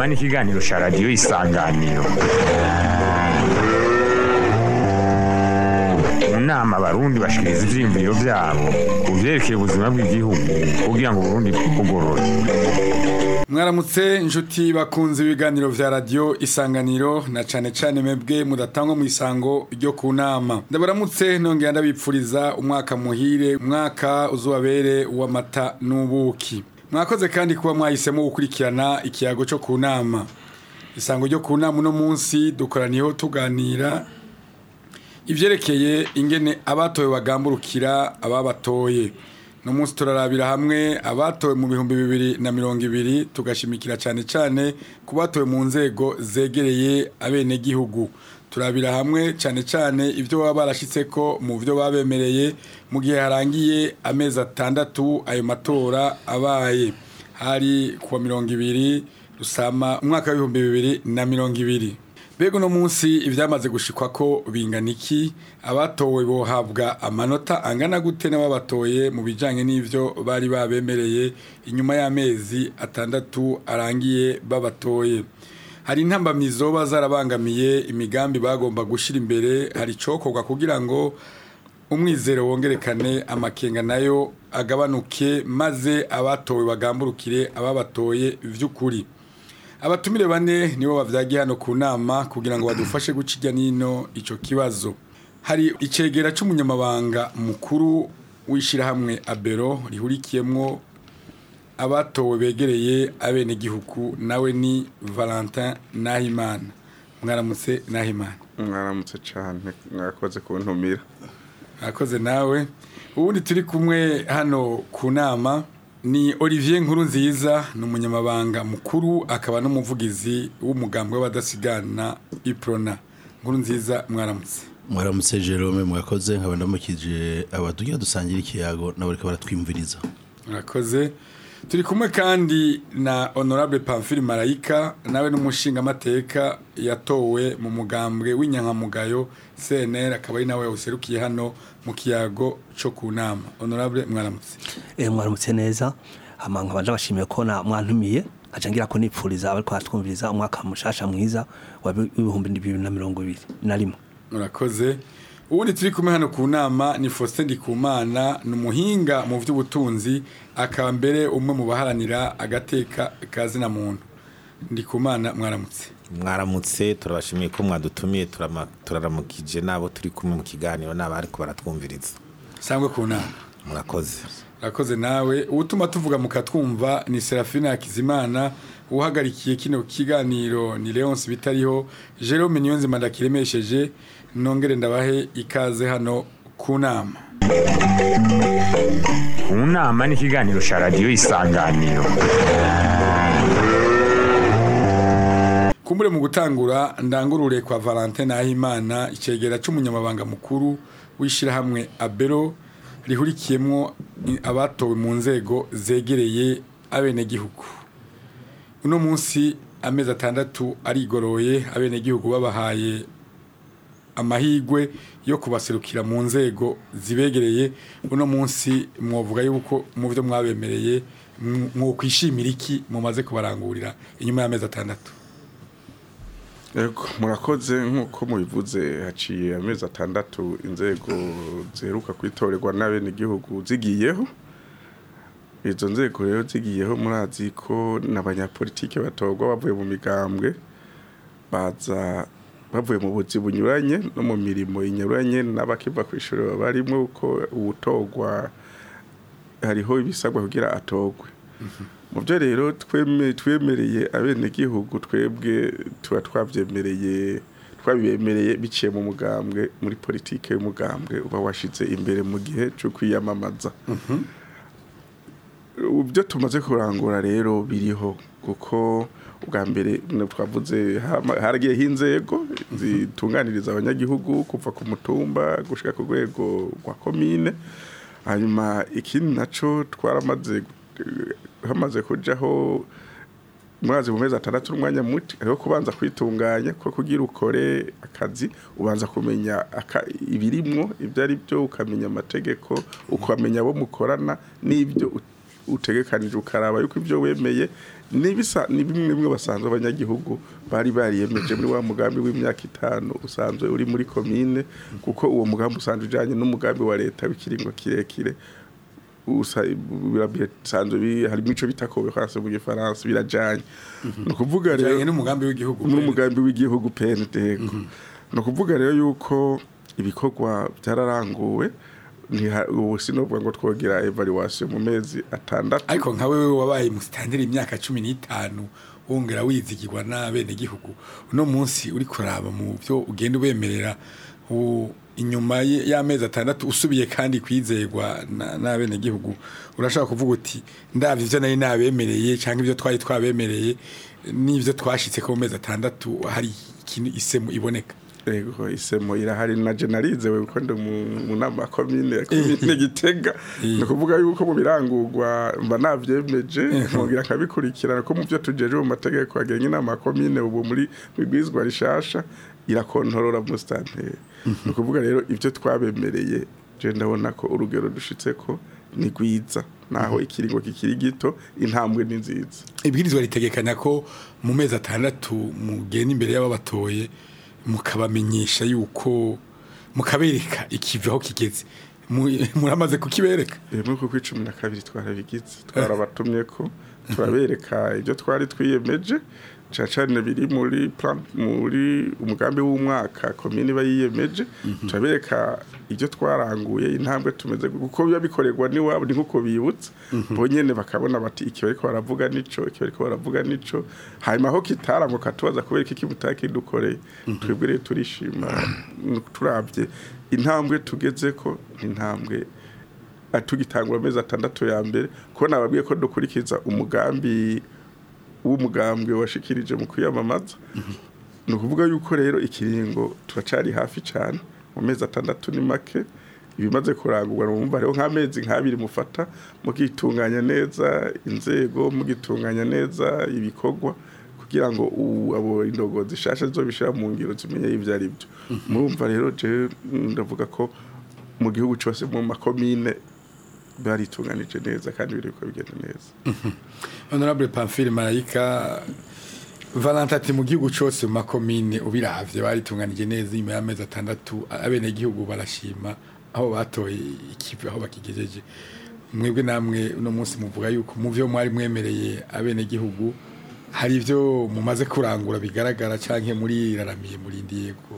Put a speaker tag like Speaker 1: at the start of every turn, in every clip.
Speaker 1: ni ikiganiro cya radiyo isanganiro mu nama abarundi bashikiriza ivyiyumviro vyabo ku vyerekeye ubuzima bw'igihugu kugira ngo uburundi bwugorore
Speaker 2: mwaramutse inshuti bakunze ibiganiro vya radiyo isanganiro na cane cane mwebwe mudatangwa mu isango ryo ku nama ndabaramutse nongera ndabipfuriza umwaka muhire umwaka uzobabere w'amata n'ubuki mwakoze kandi kuba mwahisemo gukurikirana ikiyago cyo ku nama isango ryo ku nama uno munsi dukoraniyeho tuganira ivyerekeye ingene abatowe bagamburukira ababatoye no munsi turarabira hamwe abatowe mu bihumbi bibiri na mirongo ibiri tugashimikira cyane cyane ku batowe mu nzego zegereye abenegihugu turabira hamwe cyane cyane ibyo baba barashyitse ko mu byo babemereye mu gihe harangiye amezi atandatu ayo matora abaye hari kuwa mirongo ibiri rusama umwaka w'ibihumbi bibiri na mirongo ibiri Bego no munsi ivyamaze gushikwa ko bingana iki abatowe bohabwa amanota angana gute n'ababatoye mu bijanye n'ivyo bari babemereye inyuma y'amezi atandatu arangiye babatoye hari intambamizo bazarabangamiye imigambi bagomba gushira imbere hari cokorwa kugira ngo umwizero wongerekane amakenga nayo agabanuke maze abatowe bagamburukire ababatoye vy'ukuri abatumire bane nibo bavyagiye hano ku nama kugira ngo badufashe guca irya nino ico kibazo hari icegera c'umunyamabanga mukuru w'ishirahamwe abero rihurikiyemwo abatowe begereye abenegihugu nawe ni valentin nahimana mwaramutse nahimana
Speaker 3: mwaramutse cyane mwakoze kuntumira
Speaker 2: mwakoze nawe ubundi turi kumwe hano ku nama ni Olivier Nkuru nziza ni umunyamabanga mukuru akaba n'umuvugizi w'umugambwe w'abadasigana iprona Nkuru nziza mwaramutse
Speaker 4: mwaramutse Jerome mwakoze nkaba ndamukije abadugira dusangira ikiyago nabo reka baratwimviriza
Speaker 2: murakoze turi kumwe kandi na honorable Pamphile Marayika nawe n'umushinga amateka yatowe mu mugambwe w'inyankamugayo CNR akaba ari nawe userukiye hano mu kiyago cyo ku nama honorable mwaramutse
Speaker 5: eh mwaramutse neza amanga banje bashimiye ko na mwantumiye aca ngira ko nipfuriza abari kwatwumviriza umwaka mushasha mwiza wa 2021 na rimwe
Speaker 2: murakoze ubundi turi kumwe hano ku nama ni Faustin Ndikumana ni umuhinga mu by'ubutunzi akaba mbere umwe mu baharanira agateka kazina muntu Ndikumana mwaramutse
Speaker 6: mwaramutse turabashimiye ko mwadutumiye turaramukije nabo turi kumwe mu kiganiro n'abari ko baratwumviriza
Speaker 2: sangwe ku nama
Speaker 6: murakoze
Speaker 2: murakoze nawe ubutuma tuvuga mukatwumva ni Serafina Hakizimana uhagarikiye kino kiganiro ni Leonce bitariho Jerome Niyonzima ndakiremesheje nongere ndabahe ikaze hano ku nama
Speaker 1: ku nama ni ikiganiro cya radiyo isanganiro
Speaker 2: kumbure mu gutangura ndangurure kwa Valentin Nahimana icegera c'umunyamabanga mukuru w'ishirahamwe Abero rihurikiyemwo abatowe mu nzego zegereye abenegihugu uno munsi amezi atandatu arigoroye abenegihugu babahaye amahigwe yo kubaserukira mu nzego zibegereye uno munsi mwovuga yuko mu byo mwabemereye mwokwishimira iki mumaze kubarangurira inyuma y'amezi atandatu
Speaker 3: Ego murakoze nk'uko mubivuze haciye amezi atandatu inzego ziheruka kwitorerwa n'abenegihugu zigiyeho izo nzego rero zigiyeho murazi ko n'abanyapolitike batorwa bavuye mu migambwe baza bavuye mu buzi bunyuranye no mu mirimo inyuranye n'abakiva ku ishuri babarimo uko ubutorwa hariho ibisabwa kugira atorwe mu byo rero twemereye abenegihugu twebwe tuba twabyemereye twabibemereye biciye mu mugambwe muri politike y'umugambwe uba washize imbere mu gihe cyo kwiyamamaza ibyo tumaze kurangura rero biriho kuko ubwa mbere twavuze haragiyeho inzego zitunganiriza abanyagihugu kuva ku mutumba gushyira ku rwego rwa komine hanyuma ikindi nacyo twaramaze hamaze kujyaho mwazi mu mezi atandatu n'umwanya muto ariho kubanza kwitunganya ko kugira ukore akazi ubanza kumenya ibirimwo ibyo ari byo ukamenya amategeko ukamenya abo mukorana n'ibyo utegekanije ukaraba yuko ibyo wemeye nibisa ni bimwe bimwe basanzwe abanyagihugu bari bariyemeje muri wa mugambi w'imyaka itanu usanzwe uri muri komine kuko uwo mugambi usanzwe ujanye n'umugambi wa leta w'ikiringo kirekire usa birasanzwe bi- harimo ico bita cohérence mu gifaransa birajanye ni ukuvuga rero
Speaker 2: Bijanye n'umugambi w'igihugu
Speaker 3: n'umugambi w'igihugu PND ni ukuvuga rero yuko ibikorwa byararanguwe ntiha- ubu sinovuga ngo twogira evaluation mu mezi atandatu
Speaker 2: ariko nka wewe wabaye musitanteri imyaka cumi n'itanu wongera wizigirwa n'abenegihugu uno munsi uri kuraba mu byo ugenda ubemerera u- inyuma y- y'amezi atandatu usubiye kandi kwizerwa na- n'abenegihugu urashaka kuvuga uti ndabyo ibyo nari nabemereye cyangwa ibyo twari twabemereye n'ibyo twashitse ko mu mezi atandatu hari ikintu isemu iboneka
Speaker 3: Ego isemo irahari na generalize we kuko ndi mu mu nama ya komine ya komine Gitega ni ukuvuga yuko mu birangurwa mba navyemeje nkongera nkabikurikirana ko mu byo tujeje mu mategeko agenga inama ya komine ubu muri bigwizwa rishasha irakontorora mu stanteri ni ukuvuga rero ibyo twabemereye je ndabona ko urugero dushitse ko ni rwiza naho ikiringo kikiri gito intambwe ni nziza
Speaker 2: ibwirizwa ritegekanya ko mu mezi atandatu mugenda imbere y'ababatoye mukabamenyesha yuko mukabereka ikivi aho kigeze Mu- muramaze kukibereka
Speaker 3: rimwe kuko icumi na kabiri twarabigize twarabatumye ko turabereka ibyo twari twiyemeje cyane cyane biri muri plan muri umugambi w'umwaka komini iba yiyemeje turabereka ibyo twaranguye intambwe tumeze kuko biba bikorerwa n'iwabo ni nk'uko bibutse bo nyene bakabona bati iki bariko baravuga nico iki bariko baravuga nico hanyuma aho kitarango katubaza kubera iki mutakidukoreye twebwe rero turishima turabye intambwe tugeze ko intambwe tugitangura amezi atandatu ya mbere kuko nababwiye ko dukurikiza umugambi w'umugambwe washikirije mu kwiyamamaza ni ukuvuga yuko rero ikiringo turacari hafi cyane mu mezi atandatu ni make ibimaze kurangurwa numva rero nk'amezi nk'abiri mufata mugitunganya neza inzego mugitunganya neza ibikorwa kugira ngo u- abo indogozi zishasha zobishira mu ngiro zimenye ivyo ari byo murumva rero je ndavuga ko mu gihugu cyose mu makomine baritunganije neza kandi biriko bigenda neza
Speaker 2: honorable pamphile marayika valanta ati mu gihugu cyose mu makomine ubiravye baritunganije neza inyuma y'amezi atandatu abenegihugu barashima aho batoye ikivi aho bakigejeje mwebwe namwe uno munsi muvuga yuko mu vyo mwari mwemereye abenegihugu hari ivyo mumaze kurangura bigaragara canke muri raramiye murindiye ko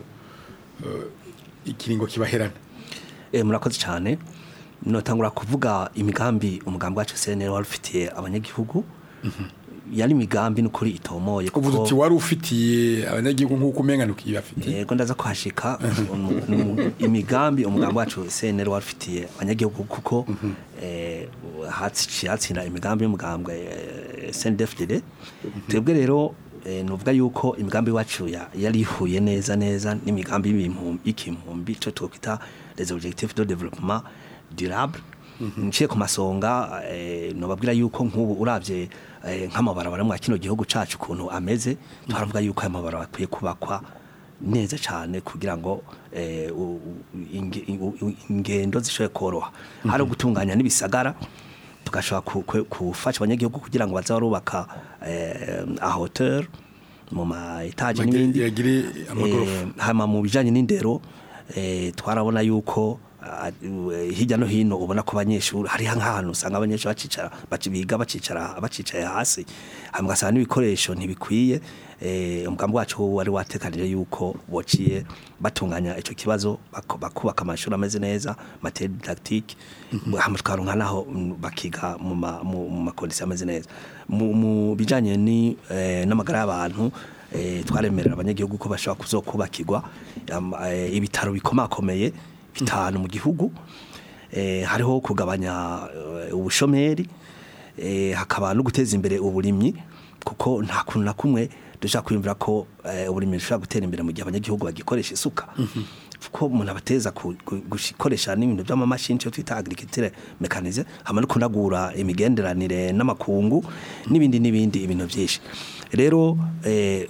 Speaker 2: eh, ikiringo kibaherana
Speaker 5: Eh, murakoze cyane notangura kuvuga imigambi umugambi wacu CNL wari ufitiye abanyagihugu yari imigambi n'ukuri itomoye
Speaker 2: uvuze uti wari ufitiye abanyagihugu nk'uko umenga ntukibafitiye
Speaker 5: yego ndaza kuhashika umu- umu- imigambi umugambi wacu CNL wari ufitiye abanyagihugu kuko eh, hatsi- hatsinda imigambi y'umugambwe eh, CNDD-FDD twebwe rero eh, nuvuga yuko imigambi wacu ya- yari ihuye neza neza n'imigambi y'ibimpu- y'ikimpumbi cyo twokwita les objectifs de développement durable nciye ku masonga eh, nobabwira yuko nk'ubu uravye eh, nk'amabarabara mwa kino gihugu cacu ukuntu ameze twaravuga yuko aya mabarabara akwiye kubakwa neza cyane kugira ngo eh, u- u- inge- u- u- ingendo zishobore koroha hari gutunganya n'ibisagara tugashobora ku- ku- gufasha abanyagihugu kugira ngo baze barubaka eh, a hauteur mu ma etaje
Speaker 2: Bagire-
Speaker 5: n'ibindi
Speaker 2: yagire amagorofa.
Speaker 5: Eh, hama mu bijanye n'indero eh, twarabona yuko ah, eh, hirya no hino ubona ko abanyeshuri hari nk'ahantu usanga abanyeshuri bacicara baci- biga bacicara bacicaye hasi hama ugasanga n'ibikoresho ntibikwiye eh, umugambi wacu wari watekanije yuko bociye batunganya ico kibazo bako- bakubaka amashuri ameze neza materi didactique hama tukaronka naho mm, bakiga mu ma- mu mu makondisiyo ameze neza mu mu bijanye ni eh, n'amagara y'abantu eh, twaremerera abanyagihugu ko bashobora kuzokubakirwa am- eh, ibitaro bikomakomeye bitanu mu gihugu eh, hariho kugabanya eh, ubushomeri eh, hakaba no guteza imbere uburimyi kuko nta kuntu na kumwe dushaka kwiyumvira ko eh, uburimyi bushobora gutera imbere mu gihe abanyagihugu bagikoresha isuka kuko umuntu abateza ku- ku- gukoresha n'ibintu by'amamashini cyo twita agriculture mechanize hama no kunagura imigenderanire n'amakungu n'ibindi n'ibindi ibintu byinshi rero eh,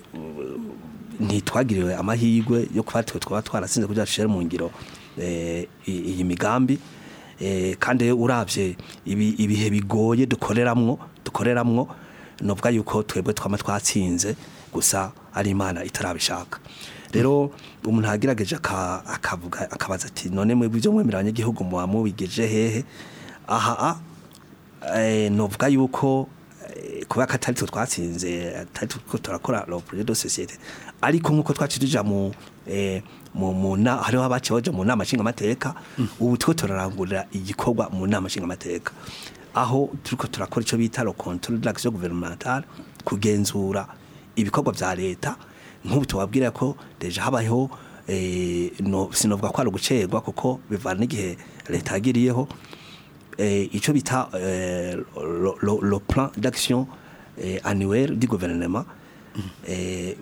Speaker 5: ntitwagiriwe amahirwe yo kuba twe twaba twarasinze kugira dushire mu ngiro eh, i- iyi migambi eh, kandi uravye ibi- ibihe bigoye dukoreramwo dukoreramwo novuga yuko twebwe twama twatsinze gusa ari imana itarabishaka rero umuntu agerageje aka- akavuga akabaza ati none mwebwe ibyo mwemera abanyagihugu muba mubigeje hehe aha eh, novuga yuko eh, kubera ko atari twe twatsinze atari twe turakora le projet de société ariko nkuko twacirija mu eh, mu mu na hariho abaciye baja mu nama nshinga amateka ubu two turarangurira igikorwa mu nama nshinga amateka aho turiko turakora ico bita le contrôle de l'action gouvernementale kugenzura ibikorwa vya leta nk'ubu tubabwira ko deja habayeho eh, no sinovuga ko ari ugucerwa kuko bivana n'igihe leta yagiriyeho eh, ico bita eh, le, le, le plan d'action eh, annuel du gouvernement eh,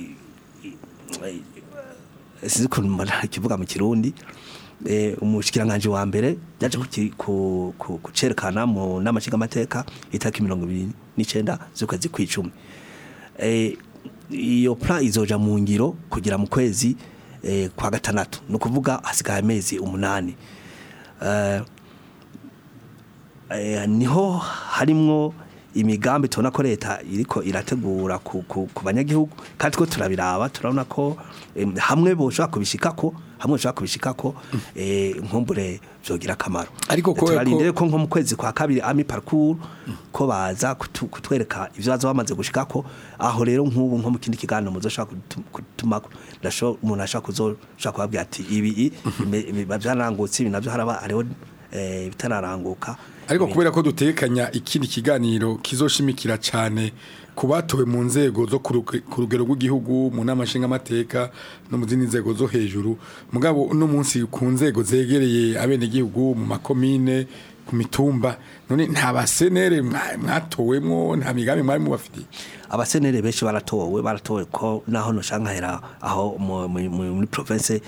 Speaker 5: sinzi ukuntu mbona ikivuga mu kirundi eh, umushikiranganje wa mbere yaje kuki- ku- ku- kucerekana mu nama nshingamateka itariki mirongo ibiri n'icenda z'ukwezi kw'icumi eh, iyo plan izoja mu ngiro kugira mu kwezi eh, kwa gatandatu ni ukuvuga hasigaye amezi umunani eh, eh, niho harimwo imigambi tubona ko leta iriko irategura ku, ku, ku banyagihugu kandi two turabiraba turabona ko em, hamwe boshobora kubishikako hamwe boshobora kubishikako eh, nkumbure vyogira akamaro
Speaker 2: Ariko kubera ko-
Speaker 5: turarindire ko nko mu kwezi kwa kabiri ami parcours ko baza kutu- kutwereka ivyo baza bamaze gushikako aho rero nk'ubu nko mu kindi kiganiro muzoshobora kutu- kutumako ndasho umuntu ashobora kuzoshobora kubabwira ati ibi i- ime- ibi byaranangutse ibi navyo haraba hariho eh, bitararanguka
Speaker 2: ariko
Speaker 5: Ibi-
Speaker 2: kubera ko dutekanya ikindi kiganiro kizoshimikira cyane ku batowe mu nzego zo ku ruge- ku rugero rw'igihugu mu nama nshingamateka no mu zindi nzego zo hejuru mugabo uno munsi ku nzego zegereye abenegihugu mu makomine ku mitumba none nta basenere mwa- mwatowemwo nta migambi mwari mubafitiye
Speaker 5: abasenere benshi baratowe baratowe ko naho noshankahera aho mu- mu- mu- muri province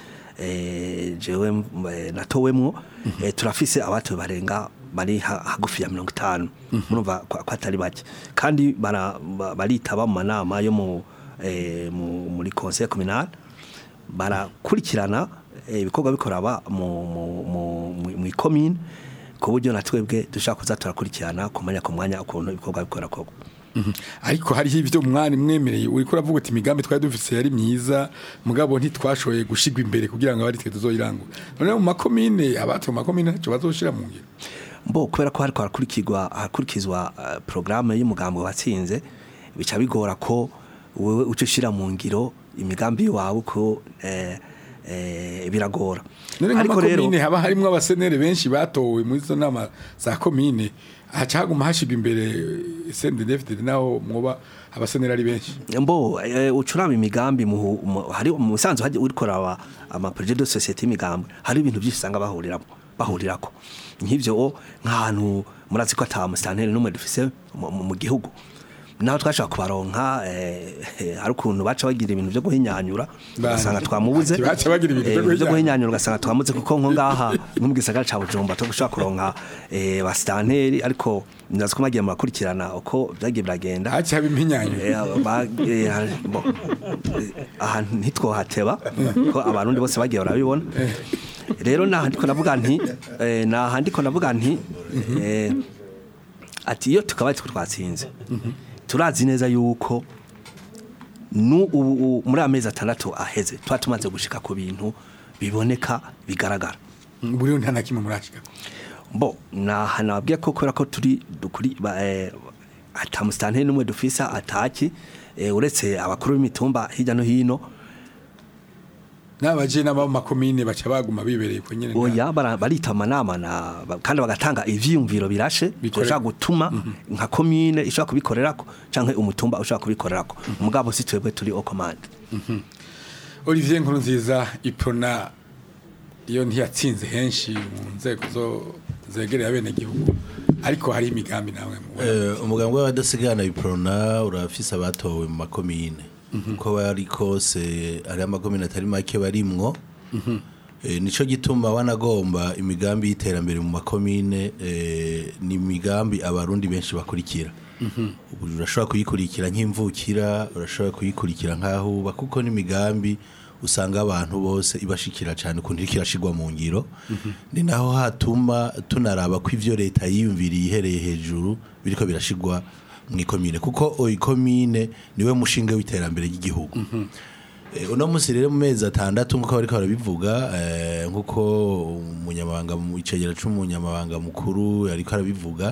Speaker 5: eh, jewe eh, natowemwo eh, turafise abatowe barenga bari ha- hagufi ya mirongo itanu murumva ko ko atari bake kandi bara- ba- baritaba mu manama yo mu eh, mu- muri conseil communal barakurikirana eh, ibikorwa bikoraba mu mu- mu- mu- mu ikomine ku buryo na twebwe dushaka kuza turakurikirana ku mwanya ku mwanya ukuntu ibikorwa bikora koko
Speaker 2: ariko hariho ibyo mwari mwemereye uriko uravuga uti imigambi twari dufise yari myiza mugabo ntitwashoboye gushigwa imbere kugira ngo abari twe tuzoyirangura none mu makomine abatowe mu makomine ntacyo bazoshira mu ngiro
Speaker 5: mbo kubera ko hariko harakurikizwa harakurikizwa uh, programme y'umugambi watsinze bica bigora ko wewe uca ushira mu ngiro imigambi wawe ko eh, eh, biragora
Speaker 2: none nk'amakomine haba harimwo abasenere benshi batowe muri izo nama za komine haca haguma hashigwa imbere sendedefitede naho mwoba abasenere ari benshi
Speaker 5: mbo eh, ucuraba imigambi mu mu- hari mu sanzu haje urikora aba ama projet de société imigambi hari ibintu byinshi usanga bahuriramo bahurirako nk'ivyo o, nk'ahantu murazi ko ata musitanteri n'umwe dufise mu- mu mu gihugu naho twashaka kubaronka eh, eh, hari ukuntu baca bagira ibintu byo guhinyanyura ugasanga twamubuze
Speaker 2: Ati baca bagira ibintu vyo
Speaker 5: Eh, byo
Speaker 2: guhinyanyura.
Speaker 5: guhinyanyura ugasanga twamuze kuko nko ngaha nko mu gisagara ca Bujumbura to gushaka kuronka eh, basitanteri ariko ndazi ko magiye murakurikirana uko vyagiye biragenda
Speaker 2: haci haba impinyanyo
Speaker 5: Eh, ba- eh, hari- bo, eh, aha ntitwohateba ko abarundi bose bagiye barabibona rero naha ndiko navuga nti eh, naha ndiko navuga nti eh, ati iyo tukaba twe twatsinze turazi neza yuko nu ubu ubu- muri amezi atandatu aheze tuba tumaze gushika ku bintu biboneka bigaragara
Speaker 2: buriho nta na kimwe murashika
Speaker 5: bo naha nababwiye ko kubera ko turi dukuri ba- eh, ata musitanteri n'umwe dufisa ataki eh, uretse abakuru b'imitumba hirya no hino
Speaker 2: n'abaje n'aba mu makomine baca baguma bibereye ko nyene
Speaker 5: oya bara- barita amanama na ba- kandi bagatanga ivyiyumviro birashe
Speaker 2: Bikore-
Speaker 5: bishobora gutuma nka komine ishobora kubikorerako canke umutumba ushobora kubikorerako mugabo si twebwe turi o commande
Speaker 2: Olivier Nkuru nziza iprona iyo ntiyatsinze henshi mu nzego zo zegereye abenegihugu ariko hari imigambi nawe mu
Speaker 4: Eh, umugambi w'abadasigana biprona urafise abatowe mu makomine uko bari kose ari amakomine atari make barimwo Eh, nico gituma wanagomba imigambi y'iterambere mu makomine eh, ni imigambi abarundi benshi bakurikira ubu urashobora kuyikurikira nk'imvukira urashobora kuyikurikira nk'ahuba kuko n'imigambi usanga abantu bose ibashikira cyane ukuntu iriko irashigwa mu ngiro ni naho hatuma tunaraba ko ivyo leta yiyumviriye ihereye hejuru biriko birashigwa mu ikomine kuko o ikomine niwe mushinga w'iterambere ry'igihugu Eh, uno munsi rero mu mezi atandatu nk'uko bariko barabivuga eh, nk'uko umunyamabanga mu icegera c'umunyamabanga mukuru yariko arabivuga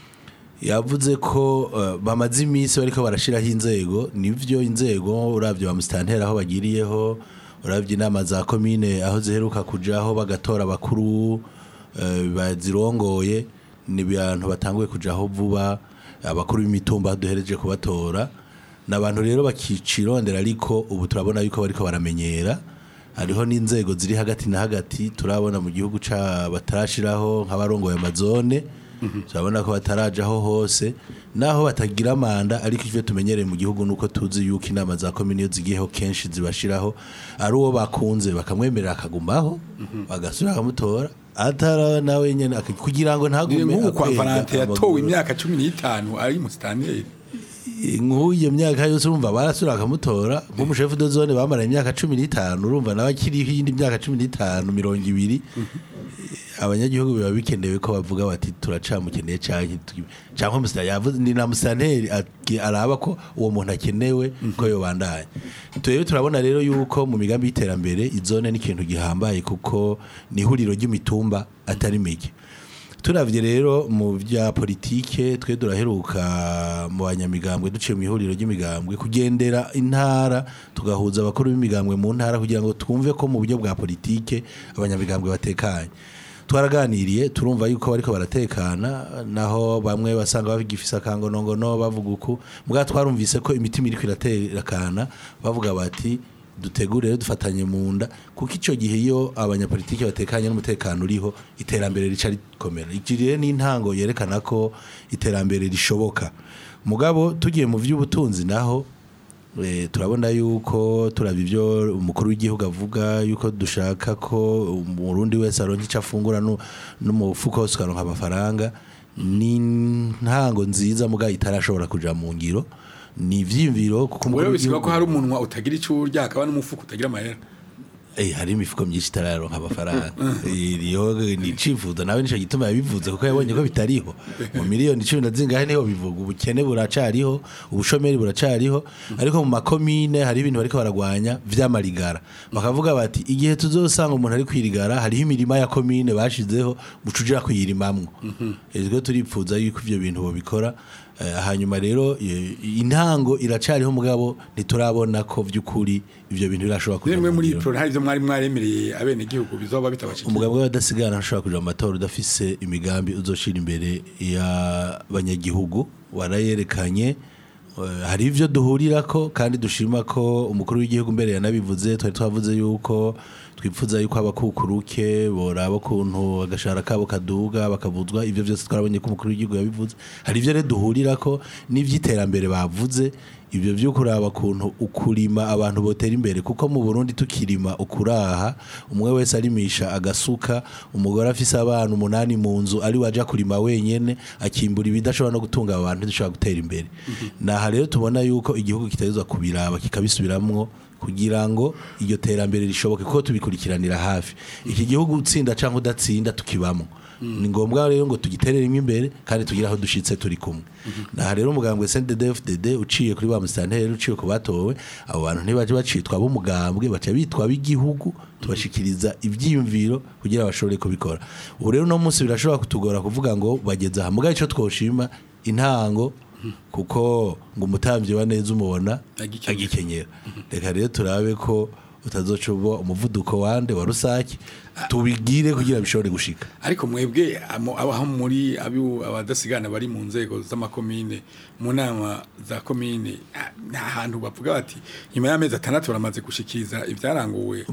Speaker 4: yavuze ko eh, bamaze iminsi bariko barashiraho inzego nivyo inzego uravye ba musitanteri aho bagiriyeho uravye inama za komine aho ziheruka kujaho bagatora abakuru eh, bazirongoye ni abantu batanguye kujaho vuba abakuru b'imitumba duhereje kubatora n'abantu rero bakicirondera ariko ubu turabona yuko bariko baramenyera hariho n'inzego ziri hagati na hagati turabona mu gihugu ca batarashiraho nk'abarongoye amazone turabona ko batarajaho hose naho batagira manda ariko ivyo tumenyereye mu gihugu nuko tuzi yuko inama za komine iyo zigiyeho kenshi zibashiraho ari uwo bakunze bakamwemerera akagumaho bagasubira bakamutora atara nawe nyene aka- kugira ngo
Speaker 2: ni
Speaker 4: ntagume
Speaker 2: nk'ubu kwa
Speaker 4: akwega
Speaker 2: valante yatowe
Speaker 4: amaguru.
Speaker 2: imyaka cumi n'itanu ari musitanteri
Speaker 4: nk'uyo myaka yose urumva barasura bakamutora nk'umushefu de zone bamara imyaka cumi n'itanu urumva nawe akiriho iyindi myaka cumi n'itanu mirongo ibiri abanyagihugu biba bikenewe ko bavuga bati turacamukeneye canke tu- canke musitanteri yavuze ni na musitanteri ati- araba ko uwo muntu akenewe ko yobandanya twebwe turabona rero yuko mu migambi y'iterambere izone ni ikintu gihambaye kuko ni ihuriro ry'imitumba atari mike turavye rero mu bya politike twe duraheruka mu banyamigambwe duciye mu ihuriro ry'imigambwe kugendera intara tugahuza abakuru b'imigambwe mu ntara kugira ngo twumve ko mu buryo bwa politike abanyamigambwe batekanye twaraganiriye turumva yuko bariko baratekana naho bamwe basanga bagifise akangonongono bavuga uku mbwa twarumvise ko imitima iriko iratekana bavuga bati dutegure rero dufatanye mu nda kuko icyo gihe iyo abanyapolitiki batekanye n'umutekano uriho iterambere rica rikomera iki rero ni intango yerekana ko iterambere rishoboka mugabo tugiye mu by'ubutunzi naho eh, turabona yuko turaba ibyo umukuru w'igihugu avuga yuko dushaka ko umurundi wese aronka icyo afungura nu- no mu mufuko wose ukaronka amafaranga ni intango nziza mugabo itarashobora kuja mu ngiro ni ivyiyumviro kuko umukuru
Speaker 2: wewe bisiba
Speaker 4: w'igihugu-
Speaker 2: ko hari umunwa utagira icyo urya hakaba n'umufuka utagira amahera
Speaker 4: Eh, hari imifuko myinshi itararonka amafaranga iriho ni icifuzo nawe nico gituma yabivuze kuko yabonye ko bitariho mu miliyoni cumi na zingahe niho bivuga ubukene buracariho ubushomeri buracariho ariko mu makomine hari ibintu bariko baragwanya vy'amarigara bakavuga bati igihe tuzosanga umuntu ari kwirigara hariho imirima ya komine bashizeho mucujira kuyirimamwo ezwe turipfuza yuko ivyo bintu bobikora Eh, hanyuma rero eh, intango iracariho mugabo ntiturabona ko vy'ukuri ivyo bintu birashobora kuja
Speaker 2: nimwe
Speaker 4: mu
Speaker 2: muri
Speaker 4: ngiro.
Speaker 2: pro hari ibyo mwari mwaremereye abenegihugu bizoba bitabashikira
Speaker 4: umugabo w'abadasigana ntashobora kuja mu matora udafise imigambi uzoshira imbere y'abanyagihugu warayerekanye Eh, hari ivyo duhurirako kandi dushima ko umukuru w'igihugu mbere yanabivuze twari twavuze yuko twipfuza yuko abakukuruke boraba ukuntu agashahara kabo kaduga bakavuzwa ivyo vyose twarabonye ko umukuru w'igihugu yabivuze hari ivyo rero duhurirako n'ivy'iterambere bavuze ibyo byo kuraba kuntu ukurima abantu botera imbere kuko mu Burundi tukirima ukuraha umwe wese arimisha agasuka umugore afise abana umunani mu nzu ari waja kurima wenyene akimbura ibidashobora no gutunga abo bantu dushobora gutera imbere naha rero tubona yuko igihugu kitagezwa kubiraba kikabisubiramwo kugira ngo iryo terambere rishoboke kuko tubikurikiranira hafi iki gihugu utsinda canke udatsinda tukibamwo ni ngombwa rero ngo tugitereremo imbere kandi tugire aho dushitse turi kumwe naha rero umugambwe CNDD-FDD uciye kuri ba musitanteri uciye ku batowe abo bantu ntibaje bacitwa b'umugambwe baca bitwa b'igihugu tubashikiriza ivyiyumviro kugira bashobore kubikora ubu rero uno munsi birashobora kutugora kuvuga ngo bageze aha mugabo ico twoshima intango kuko ngo umutambyi wa neza umubona
Speaker 2: Agikenyera.
Speaker 4: agikenyera reka rero turabe ko utazoca uba umuvuduko wande wa rusake tubigire kugira bishobore gushika
Speaker 2: ariko mwebwe amo- abaho muri abiu- abadasigana bari mu nzego z'amakomine mu nama za komine ah, nta hantu bavuga bati nyuma y'amezi atandatu baramaze gushikiriza ibyaranguwe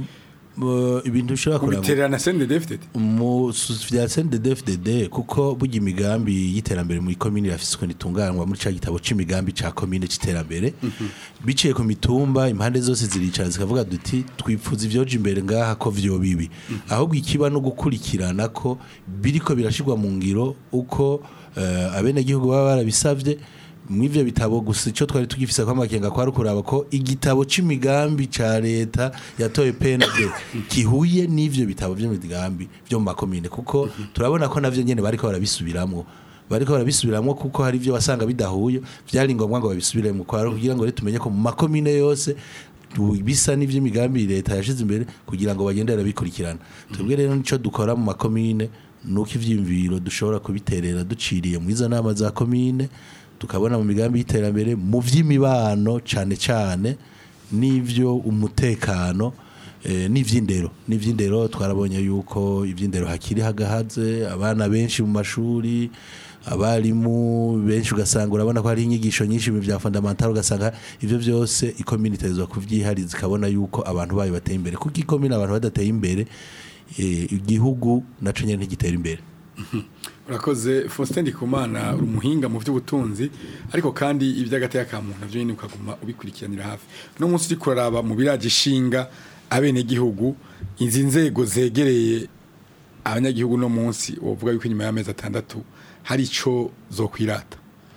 Speaker 4: Bo- ibintu bishobora kurangwa
Speaker 2: kubiterera na CNDD-FDD
Speaker 4: mu su- vya CNDD-FDD kuko burya imigambi y'iterambere muri komine irafise ukuntu itunganywa muri ca gitabo c'imigambi ca komine c'iterambere biciye ku mitumba impande zose ziricara zikavuga duti twipfuza ivyoja imbere ngaha ko vyo bibi ahubwo ikiba no gukurikirana ko biriko birashirwa mu ngiro uko eh, abenegihugu baba barabisavye mw'ivyo bitabo gusa ico twari tugifise ko amakenga kwari kuraba ko igitabo c'imigambi ca leta yatoye PND kihuye n'ivyo bitabo vy'imigambi vyo mu makomine kuko turabona ko navyo nyene bariko barabisubiramwo bariko barabisubiramwo kuko hari ivyo wasanga bidahuye vyari ngombwa ngo babisubiremo kwa kugira ngo rero tumenye ko mu makomine yose tu- bisa n'ivy'imigambi leta yashize imbere kugira ngo bagende barabikurikirana twebwe rero nico dukora mu makomine nuko ivyiyumviro dushobora kubiterera duciriye mu izo nama za komine tukabona mu migambi y'iterambere mu vy'imibano cane cane n'ivyo umutekano eh, n'ivy'indero n'ivy'indero twarabonye yuko ivy'indero hakiri hagahaze abana benshi mu mashuri abarimu benshi ugasanga urabona ko hari inyigisho nyinshi mu bya fundamental ugasanga ivyo byose ikomine itezwa kuvyihariza ikabona yuko abantu bayo bateye imbere kuko ikomine abantu badateye imbere eh, igihugu naco nyene ntigitera imbere
Speaker 2: urakoze Faustin Ndikumana uri umuhinga mu by'ubutunzi ariko kandi iby'agateka ka muntu navyo nyine ukaguma ubikurikiranira hafi no munsi uri kuraraba mu biraje ishinga abenegihugu izi nzego zegereye abanyagihugu no munsi wovuga yuko inyuma y'amezi atandatu hari ico zokwirata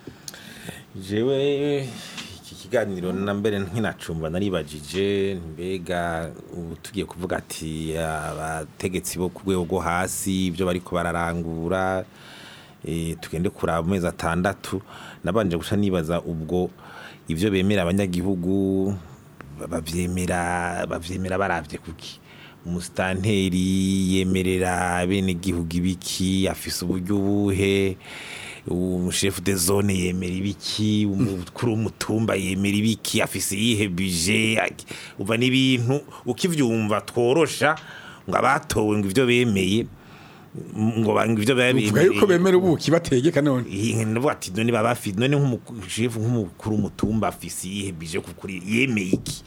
Speaker 6: jewe iki kiganiro na mbere nkinacumba naribajije mbega ubu tugiye kuvuga ati abategetsi bo ku rwego rwo hasi ibyo bariko bararangura eh, tugende kuraba mu mezi atandatu nabanje guca nibaza ubwo ibyo bemera abanyagihugu bavyemera bavyemera baravye kuki umusitanteri yemerera bene gihugu ibiki afise uburyo buhe umushefu de zone yemera ibiki umukuru w'umutumba yemera ibiki afise iyihe bije aki- uva n'ibintu ukivyumva tworosha ngo abatowe ngo ivyo bemeye ngo ba- ngo ivyo
Speaker 2: uvuga yuko bemera ubuki bategeka none
Speaker 6: ndavuga ati none baba bafite none nk'umushefu nk'umukuru w'umutumba afise iyihe bije kukuri yemeye iki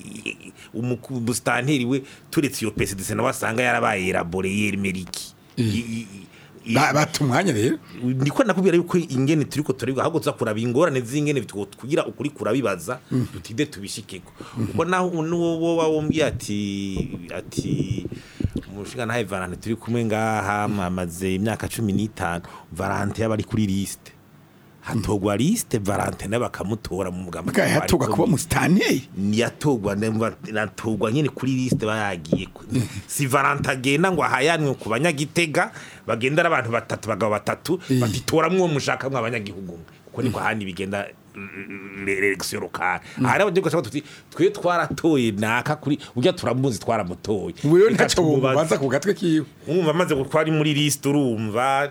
Speaker 6: I- umuku- umusitanteri we turetse iyo pesidise nawe asanga yarabaye elabore yemera iki I- i- i-
Speaker 2: Ba- bata umwanya rero
Speaker 6: niko nakubwira yuko ingene turiko turiga ahubwo tuza kuraba ingorane z'ingene bitwo kugira ukuri kurabibaza tutide tubishikeko ubwo naho nuwo woba wombwiye ati ati umushinga nawe Valante turi kumwe ngaha amaze imyaka cumi n'itanu Valante yaba ari kuri liste hatogwa liste Valante nawe bakamutora mu mugambi
Speaker 2: bwa yatogwa kuba musitanteri
Speaker 6: yatogwa natogwa nyine kuri liste bayagiye ku- si Valante agenda ngo ahayanwe ku banyagitega bagenda ari abantu batatu bagabo batatu batitoramwo uwo mushaka mwe abanyagihugu mwe kuko niko handi bigenda election locale hari abagiye gushaka tuti twe twaratoye naka kuri urya turamuzi twaramutoye
Speaker 2: ubu rero
Speaker 6: Reka
Speaker 2: ntaco
Speaker 6: tumubaze.
Speaker 2: bubaza ku gatwe kiwe
Speaker 6: umva amaze gutwara ari muri liste urumva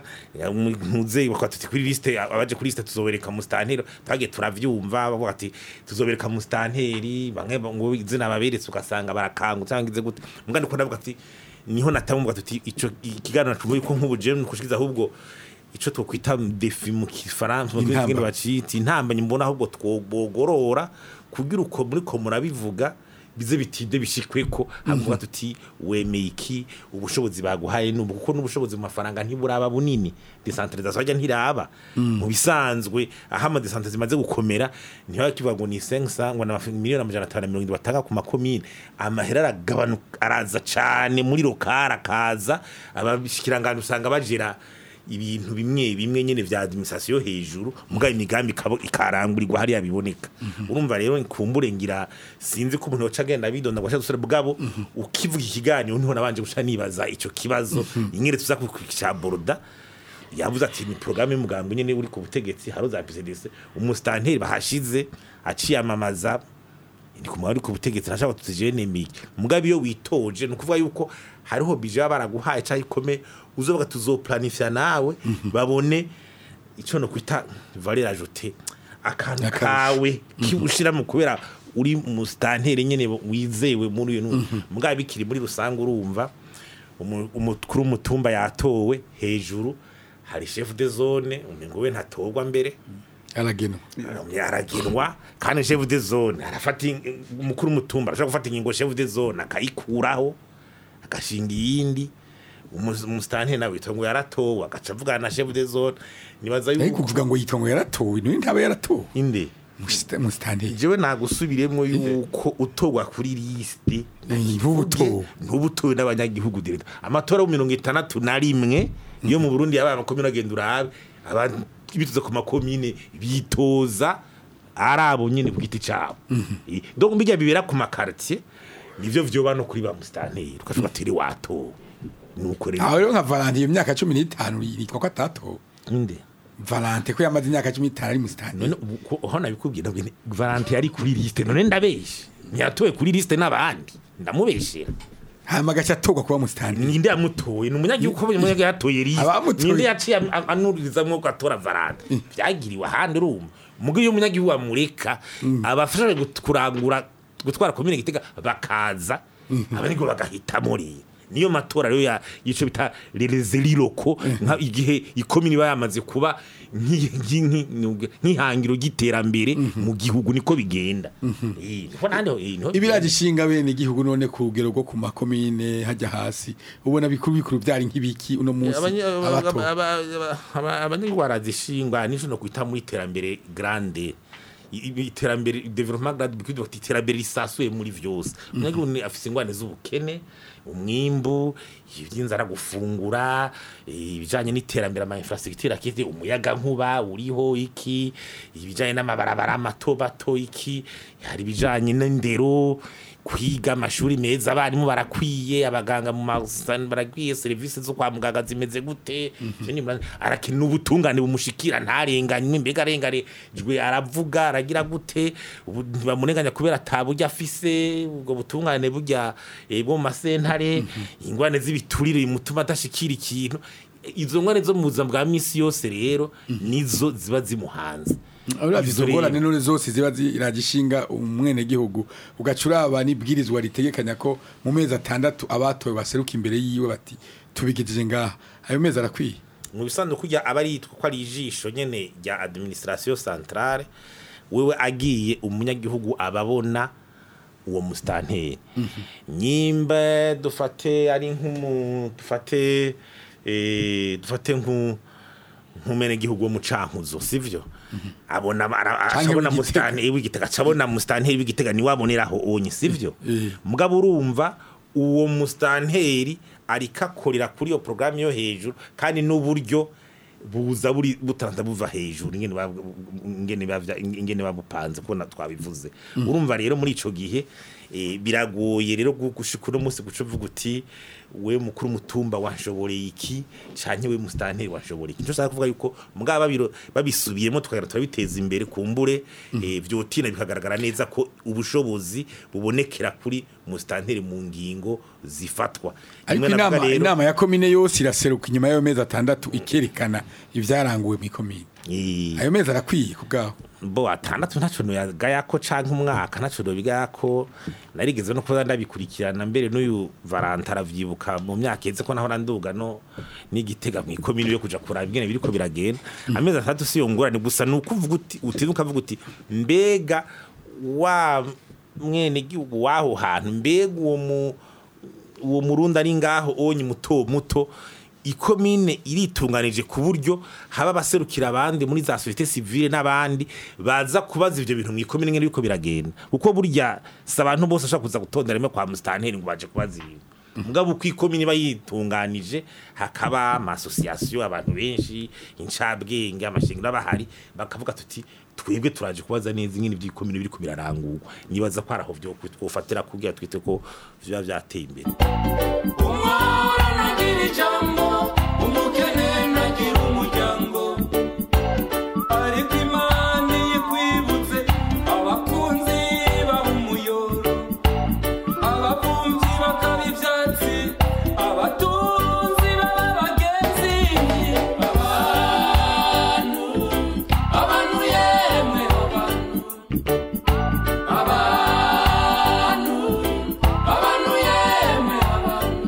Speaker 6: ntuze bakaba tuti kuri liste abaje kuri liste tuzobereka mustanteri twagiye turavyumva bavuga ati tuzobereka mustanteri bamwe ngo izina baberetse ugasanga barakangutse cyangwa ize gute mbwa ndiko ndavuga ati niho natamvuga tuti ico ikiganiro nacumoye ko nk'ubu je kushikiza ahubwo ico twokwita defi mu kifaransa mu
Speaker 2: Intamba.
Speaker 6: kindi bacita intambanye mbona ahubwo twobogorora kugira uko muri ko murabivuga bize bitinde bishikweko havuga tuti wemeye iki ubushobozi baguhaye n'ubu kuko n'ubushobozi mu mafaranga ntiburaba bunini decentralisation ajya ntiraba mu bisanzwe aho ama decentralisation zimaze gukomera niho kivuga ngo ni 500 ngo na miliyoni amajana atanu na mirongo irindwi batanga ku makomine amahera aragabanuka araza cane muri lokara akaza abashikiranganje usanga bajera ibintu bimwe bimwe nyene vya administration yo hejuru mugaye imigambi ikabo- ikarangurirwa hariya biboneka urumva rero kumbure ngira sinzi ko umuntu yoca agenda bidonda ngo ashaka bwabo ukivuga ikiganiro niho nabanje guca nibaza ico kibazo ingere tuza kukica boroda yavuze ati ni programme y'umugambi nyene uri ku butegetsi haro za PCDC umustanteri bahashize aciyamamaza ni kumwa ari ku butegetsi nashaka tutije nemeye mugabe iyo witoje nukuvuga yuko hariho bije baba baraguhaye cyangwa ikome uzovuga tuzoplanifya nawe babone ico no kwita valeur ajoutée akantu
Speaker 2: Akarusho.
Speaker 6: kawe kibushira mu kubera uri mu stanteri nyene wizewe muri uyu mugabe bikiri muri rusange urumva umu- umukuru w'umutumba yatowe hejuru hari chef de zone ngo we ntatorwa mbere
Speaker 2: aragenwa
Speaker 6: aragenwa kandi chef de zone arafata in- umukuru w'umutumba arashobora gufata ingingo chef de zone akayikuraho agashinga iyindi umu- umusitanteri nawe yitwa ngo yaratowe agaca avugana na chef de zone nibaza
Speaker 2: ariko
Speaker 6: yuko
Speaker 2: kuvuga ngo yitwa ngo yaratowe niwe ntaba yaratowe
Speaker 6: inde
Speaker 2: musitanteri
Speaker 6: jewe nagusubiremo yuko utogwa kuri liste
Speaker 2: ntubutowe
Speaker 6: ntubutowe n'abanyagihugu direct amatora yo mirongo itandatu na rimwe yo mu Burundi yabaye amakomine agenda urabe abantu bituze ku makomine bitoza ari abo nyine ku giti cabo Eh, donc bijya bibera ku makartier nivyo vyoba no kuri ba mustanteri ukavuga ati "Iri watowe nuko rero
Speaker 2: aho rero nka valanti iyo myaka cumi n'itanu yitwa ko atatowe
Speaker 6: inde
Speaker 2: valante ko yamaze imyaka cumi n'itanu ari musitani
Speaker 6: none ubu ko- aho nabikubwira ngo ni valante yari kuri liste none ndabeshe ntiyatowe kuri liste n'abandi ndamubeshera
Speaker 2: hama agaca atorwa kuba musitani
Speaker 6: ninde yamutoye ni umunyagihugu ko umunyagihugu yatoye liste
Speaker 2: Abamutoye.
Speaker 6: ninde yaciye am- am- anurizamwo ko atora valante byagiriwe ahandi urumva mugo iyo umunyagihugu amureka abafasha gut- kurangura gutwara komine gitega bakaza abanyagihugu bagahitamo rero niyo matora rero ya yico bita rezeriroko nka igihe ikomini iba yamaze kuba nk'i- nk'i- nk'i- nk'ihangiro ry'iterambere mu gihugu niko bigenda Eh, niho nande eh, niho
Speaker 2: ibiraje ishinga bene igihugu none ku rugero rwo ku makomine hajya hasi ubona bikuru bikuru byari nk'ibiki uno munsi abato
Speaker 6: abanyagihugu barazishingwa nico no kwita muri iterambere grande I- i- iterambere development grande bikwiye bati iterambere risasuye muri vyose umunyagihugu ni afise ingwane z'ubukene umwimbu ivy'inzara gufungura eh, ibijanye n'iterambere ama infrastructure akite umuyaga nkuba uriho iki ibijanye n'amabarabara mato bato iki hari ibijanye n'indero kwiga amashuri meza abarimu barakwiye abaganga mu masani barakwiye serivisi zo kwa muganga zimeze gute Ikindi mura- arakenera ubutungane bumushikira ntarenganywe mbega arenganijwe aravuga aragira gute ubu ntibamurenganya kubera ataburyo afise ubwo butungane burya eh, bwo mu masentare ingwane z'ibiturire bimutuma adashikira ikintu izo ngwane zo mu buzima bwa misi yose rero nizo ziba zimuhanze
Speaker 2: uravye
Speaker 6: Izo
Speaker 2: izo ngorane
Speaker 6: rero-
Speaker 2: none zose ziba ziraje ishinga umwene gihugu ugaca uraba n'ibwirizwa ritegekanya ko mu mezi atandatu abatowe baseruka imbere yiwe bati tubigejeje ngaha ayo mezi arakwiye
Speaker 6: mu bisanzwe kujya aba ari yitwa ko ari ijisho nyene rya administration centrale wewe agiye umunyagihugu ababona uwo musitanteri nyimba dufate ari nk'umu dufate eh, dufate nk'u nk'umene gihugu wo mu cankuzo sivyo abona ara-
Speaker 2: Canke
Speaker 6: acabona
Speaker 2: w'Igitega.
Speaker 6: musitanteri w'igitega acabona musitanteri w'igitega ni waboneraho onye sivyo
Speaker 2: Eh.
Speaker 6: mugabo urumva uwo musitanteri ariko akorera kuri iyo porogaramu yo hejuru kandi n'uburyo buza buri butanza buva hejuru ingene bab- ingene bavya- ingene babupanze kuko na- twabivuze urumva rero muri ico gihe eh, biragoye rero gu- gushika uno munsi guca uvuga uti we mukuru mutumba wanshoboreye iki canke we musitanteri wanshoboreye iki nico nshaka kuvuga yuko mugabo babiro babisubiyemo tukagera turabiteza imbere kumbure eh, vyotina bikagaragara neza ko ubushobozi bubonekera kuri musitanteri mu ngingo zifatwa
Speaker 2: ariko
Speaker 6: Rimwe navuga
Speaker 2: inama
Speaker 6: rero-
Speaker 2: inama ya komine yose iraseruka inyuma y'ayo mezi atandatu ikerekana ibyaranguwe mu komine
Speaker 6: Eh,
Speaker 2: ayo mezi arakwiye ku bwaho
Speaker 6: bo atandatu ntaco noyagayako canke umwaka ntaco nobigayako narigeze no kuba ndabikurikirana mbere n'uyu Valanta aravyibuka mu myaka iheze ko naho nanduga no n'igitega mu ikomini yo kuja kuraba ingene biriko biragenda amezi atandatu siyo ngorane gusa nuko uvuga uti utiza ukavuga uti mbega wa mwene gihugu waho hantu mbega uwo mu uwo murundi ari ngaho onye muto muto ikomine iritunganije ku buryo haba abaserukira abandi muri za societe civile n'abandi baza kubaza ivyo bintu mu ikomine ngene biriko biragenda kuko burya si abantu bose bashobora kuza gutondera rimwe kwa musitanteri ngo baje kubaza ibintu mugabo uko ikomine iba yitunganije hakaba amasosiyasiyo abantu benshi incabwenge amashingiro bahari bakavuga tuti twebwe turaje kubaza neza ingene ivy'ikomine biriko birarangurwa nibaza ko araho vyo twofatira kugira twite ko biba vyateye imbere
Speaker 7: umwora nagira ijambo umukene nagira umuryango ariko imana iyo ikwibutse abakunzi baha umuyoro abavumvyi bakaba ivyatsi abatunzi baba abagenzi abantu abantu yemwe abantu abantu abantu yemwe abantu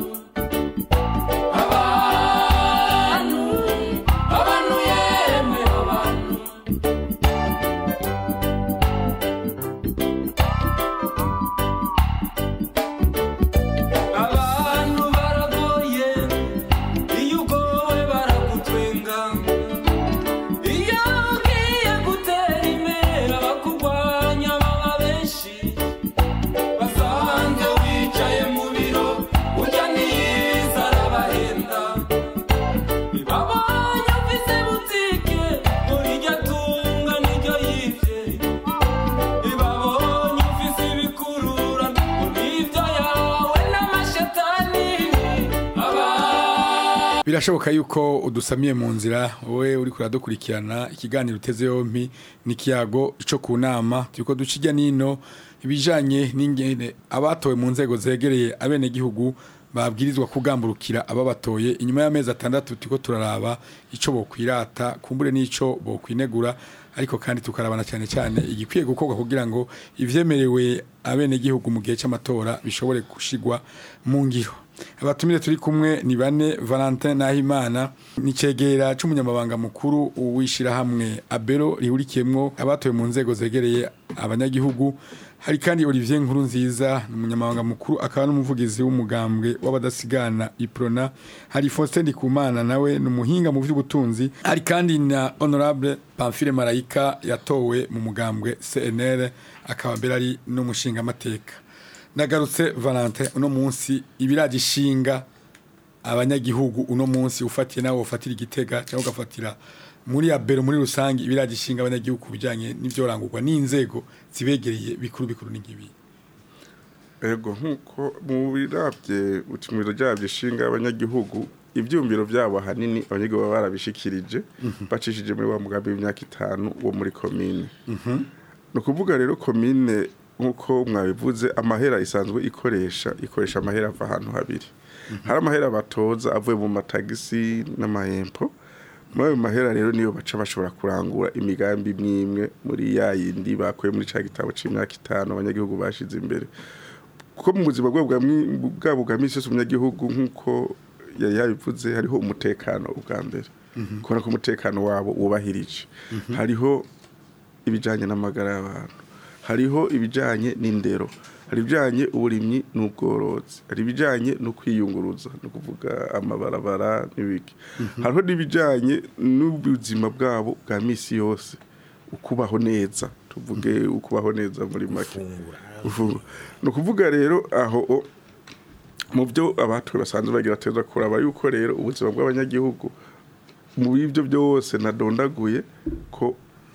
Speaker 2: birashoboka yuko udusamiye mu nzira wowe uri kuradukurikirana ikiganiro uteze yompi n'ikiyago cyo ku nama turiko duca ijya nino ibijanye n'ingene abatowe mu nzego zegereye abenegihugu babwirizwa kugamburukira ababatoye inyuma y'amezi atandatu turiko turaraba ico bokwirata kumbure n'ico bokwinegura ariko kandi tukarabana cyane cyane igikwiye gukorwa kugira ngo ivyemerewe abenegihugu mu gihe c'amatora bishobore gushigwa mu ngiro abatumire turi kumwe ni bane Valentin Nahimana ni cegera c'umunyamabanga mukuru w'ishirahamwe Abero rihurikiyemwo abatoye mu nzego zegereye abanyagihugu hari kandi Olivier Nkuru nziza ni umunyamabanga mukuru akaba n'umuvugizi w'umugambwe w'abadasigana Iprona hari Faustin Ndikumana nawe ni umuhinga mu by'ubutunzi hari kandi na Honorable Pamphile Marayika yatowe mu mugambwe CNL akaba mbere ari n'umushinga amateka nagarutse Valentin uno munsi ibiragishinga abanyagihugu uno munsi ufatiye nawe ufatira igitega cyangwa ugafatira muri abero muri rusange ibiragishinga abanyagihugu bijanye n'ivyorangurwa n'inzego zibegereye bikuru bikuru n'inkibi
Speaker 3: ego nk'uko mu birabye utumiro byabyo ishinga abanyagihugu ibyumviro byabo ahanini abanyagihugu baba barabishikirije bacishije muri wa mugambi w'imyaka itanu wo muri komine ni ukuvuga rero komine nk'uko mwabivuze amahera isanzwe ikoresha ikoresha amahera ava ahantu habiri hari amahera batoza avuye mu matagisi n'amahempo muri ayo mahera rero niyo baca bashobora kurangura imigambi imwe muri ya yindi bakuye muri cya gitabo cy'imyaka itanu abanyagihugu bashize imbere kuko mu buzima bwabo bwa mwi- bwabo bwa minsi yose umunyagihugu nk'uko yari yabivuze hariho umutekano ubwa mbere kubona ko umutekano wabo wubahirije hariho ibijyanye n'amagara y'abantu hariho ibijyanye n'indero hari ibijyanye uburimyi n'ubworozi hari ibijyanye no kwiyunguruza ni ukuvuga amabarabara n'ibiki hariho n'ibijyanye n'ubuzima bwabo bwa minsi yose ukubaho neza tuvuge ukubaho neza muri make Gufungura. ni ukuvuga rero aho o- mu byo abatowe basanzwe bagira bateza kuraba yuko rero ubuzima bw'abanyagihugu mu bivyo byose nadondaguye ko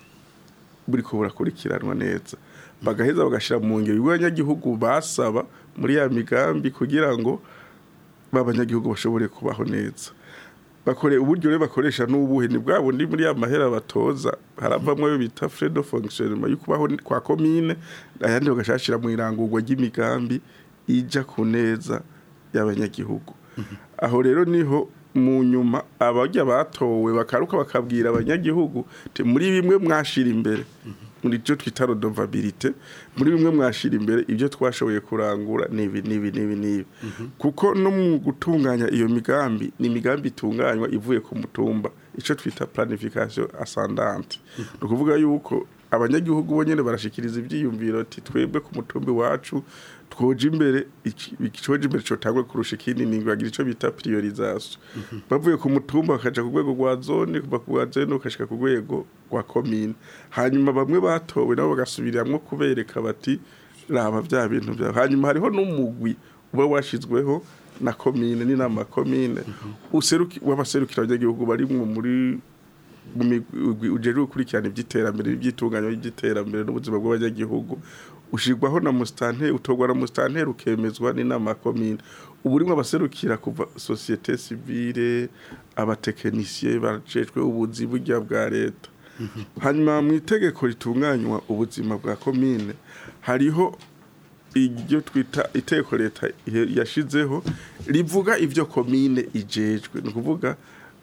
Speaker 3: buriko burakurikiranwa neza bagaheza bagashira mu ngiro ibyo abanyagihugu basaba muri ya migambi kugira ngo b'abanyagihugu bashobore kubaho neza bakore uburyo rero bakoresha n'ubuhe ni bwa bundi muri ya mahera batoza haravamwe ayo bita frais de fonctionnement yo kubaho kwa komine ayandi bagashashira mu irangurwa ry'imigambi ija ku neza y'abanyagihugu aho rero niho mu nyuma abajya batowe bakaruka bakabwira abanyagihugu ti muri bimwe mwashira imbere muri byo twita rodovabilite muri bimwe mwashira imbere ibyo twashoboye kurangura nibi nibi nibi nibi kuko no mu gutunganya iyo migambi ni imigambi itunganywa ivuye ku mutumba icyo twita planification ascendante ni ukuvuga yuko abanyagihugu bo nyene barashikiriza ivyiyumviro ati twebwe ku mutumbi wacu twoje imbere iki- icoje imbere cotangwe kurusha ikindi ni bagira ico bita priorisation bavuye ku mutumba bakaja ku rwego rwa zone kuva ku rwa zone ukashika ku rwego rwa komine hanyuma bamwe batowe nabo bagasubiramwo kubereka bati raba vya bintu vya hanyuma hariho n'umugwi uba washizweho na komine n'inama ya komine useruki w'abaserukira abanyagihugu barimwo muri mu migwi ujejwe gukurikirana iby'iterambere iby'itunganywa ry'iterambere n'ubuzima bw'abanyagihugu ushirwaho na musitanteri utorwa na musitanteri ukemezwa n'inama ya komine ubu urimo abaserukira kuva sosiyete sivile abatekinisiye bajejwe ubuzi burya bwa leta hanyuma mu itegeko ritunganywa ubuzima bwa komine hariho iryo twita itegeko leta yashizeho rivuga ibyo komine ijejwe ni ukuvuga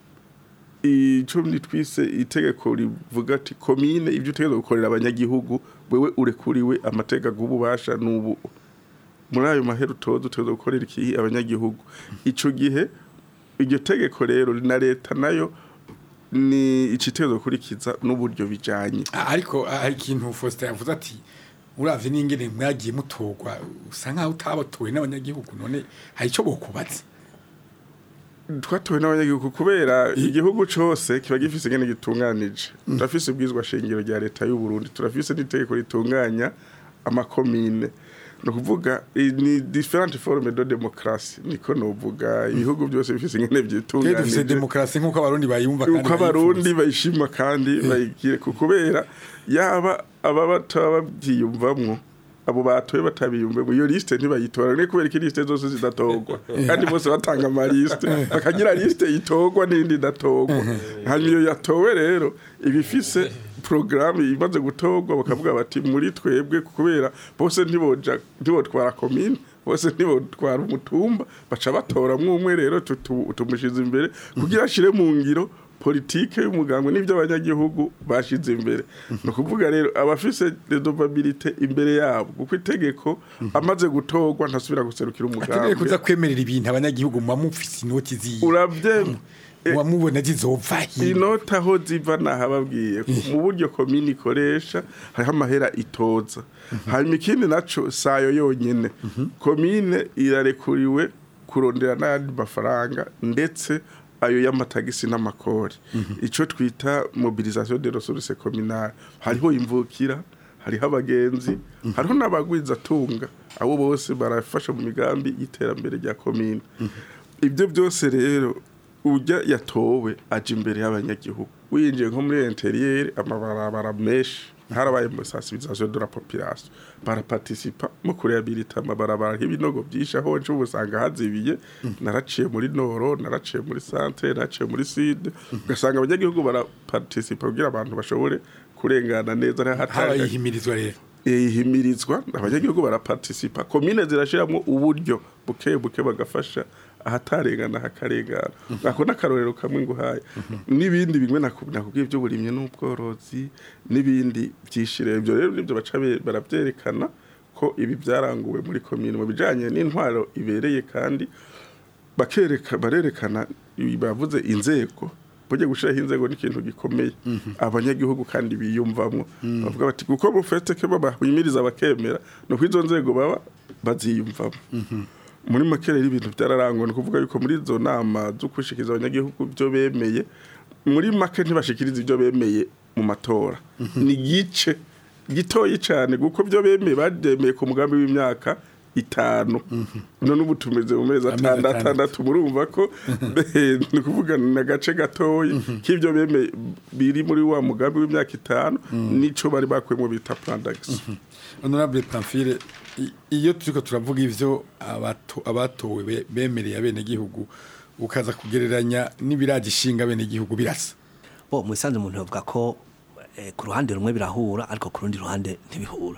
Speaker 3: icyo twise itegeko rivuga ati komine ibyo utegereza gukorera abanyagihugu wewe urekuriwe amateka y'ububasha n'ubu muri ayo mahera utoza utegereza gukorera iki abanyagihugu icyo gihe iryo tegeko rero na leta nayo ni ikitezo gukurikiza n'uburyo bijyanye
Speaker 2: ariko hari ikintu Faustin yavuze ati uravye n'ingene mwagiye mutorwa usa nkaho utabatowe n'abanyagihugu none hari ico bokubatse
Speaker 3: twatowe n'abanyagihugu kubera igihugu cyose kiba gifise ingene gitunganije turafise ubwizwa shingiro rya leta y'u Burundi turafise n'itegeko ritunganya amakomine ni ukuvuga ni different forme de demokarasi niko novuga ibihugu byose bifise ingene
Speaker 2: Twe dufise
Speaker 3: byitunganije
Speaker 2: demokarasi nk'uko abarundi bayumva kandi
Speaker 3: uko abarundi
Speaker 2: bayifuza.
Speaker 3: bayishima kandi bayigire ku kubera yaba aba bataba babyiyumvamwo abo batoye batabiyumve mu iyo liste ntibayitora ne kubera ko liste zose zidatorwa kandi bose batanga ama liste bakagira liste itorwa n'indi idatorwa hanyuma iyo yatowe rero ibifise programme imaze gutorwa bakavuga bati muri twebwe kubera bose ntiboja ntibotwara commune bose ntibotwara umutumba baca batoramwo umwe rero tutu- tumushize imbere kugira ashire mu ngiro politike y'umugambwe n'ibyo abanyagihugu bashize imbere ni ukuvuga rero abafise redovabilite imbere yabo kuko itegeko amaze gutorwa ntasubira guserukira
Speaker 2: akeneye kuza
Speaker 3: umugambi
Speaker 2: kwemerera ibintu abanyagihugu muba mufise inoti ziwe
Speaker 3: urabyemera
Speaker 2: muba mubona zizova hino
Speaker 3: inota aho ziva nahababwiye mu buryo komini ikoresha hariho amahera itoza hanyuma ikindi naco sayo yonyene komine irarekuriwe kurondera n'ayandi mafaranga ndetse ayo y'amatagisi n'amakori ico twita mobilisation de ressources communales hariho imvukira hariho abagenzi hariho n'abagwizatunga abo bose barafasha mu migambi y'iterambere rya komine ibyo byose rero ujya yatowe aje imbere y'abanyagihugu winjiye nko muri interieur amabarabara menshi harabaye mu sensibilisation de la population baraparticipa mu kurehabilita amabarabara nk'ibinogo byinshi aho nje ubu usanga hazibiye naraciye muri noro naraciye muri centre naraciye muri sud ugasanga abanyagihugu baraparticipa kugira abantu bashobore kurengana neza
Speaker 2: habaye ihimirizwa rero
Speaker 3: ihimirizwa abanyagihugu baraparticipa komine zirashiramo uburyo buke buke bagafasha ahatarengana hakarengana ako n'akarorero kamwe nguhaye n'ibindi bimwe naku- nakubwiye by'uburimyi n'ubworozi n'ibindi byishire ibyo rero nibyo baca be- baravyerekana ko ibi byaranguwe muri komine mu bijanye n'intwaro ibereye kandi bakereka barerekana ibi bavuze inzego burya gushiraho inzego ni ikintu gikomeye abanyagihugu kandi biyumvamwo bavuga bati kuko mufete ke babahimiriza bakemera no izo nzego baba baziyumvamo muri make rero ibintu byararangwa ni ukuvuga yuko muri izo nama zo gushikiriza abanyagihugu byo bemeye muri make ntibashikiriza ibyo bemeye mu matora ni igice gitoyi cyane kuko byo bemeye babyemeye ku mugambi w'imyaka itanu none ubu tumeze mu mezi
Speaker 2: Amezi
Speaker 3: atandatu
Speaker 2: atandatu.
Speaker 3: atandatu murumva ko ni ukuvuga ni agace gatoyi k'ibyo bemeye biri muri wa mugambi w'imyaka itanu nico bari bakuyemo bita plan d'action
Speaker 2: honorable pamphile i- iyo turiko turavuga ivyo abato- abatowe be- bemereye abenegihugu ukaza kugereranya n'ibiragishinga abenegihugu birasa
Speaker 5: bo mu isanzwe umuntu yavuga ko eh, ku ruhande rumwe birahura ariko ku rundi ruhande ntibihura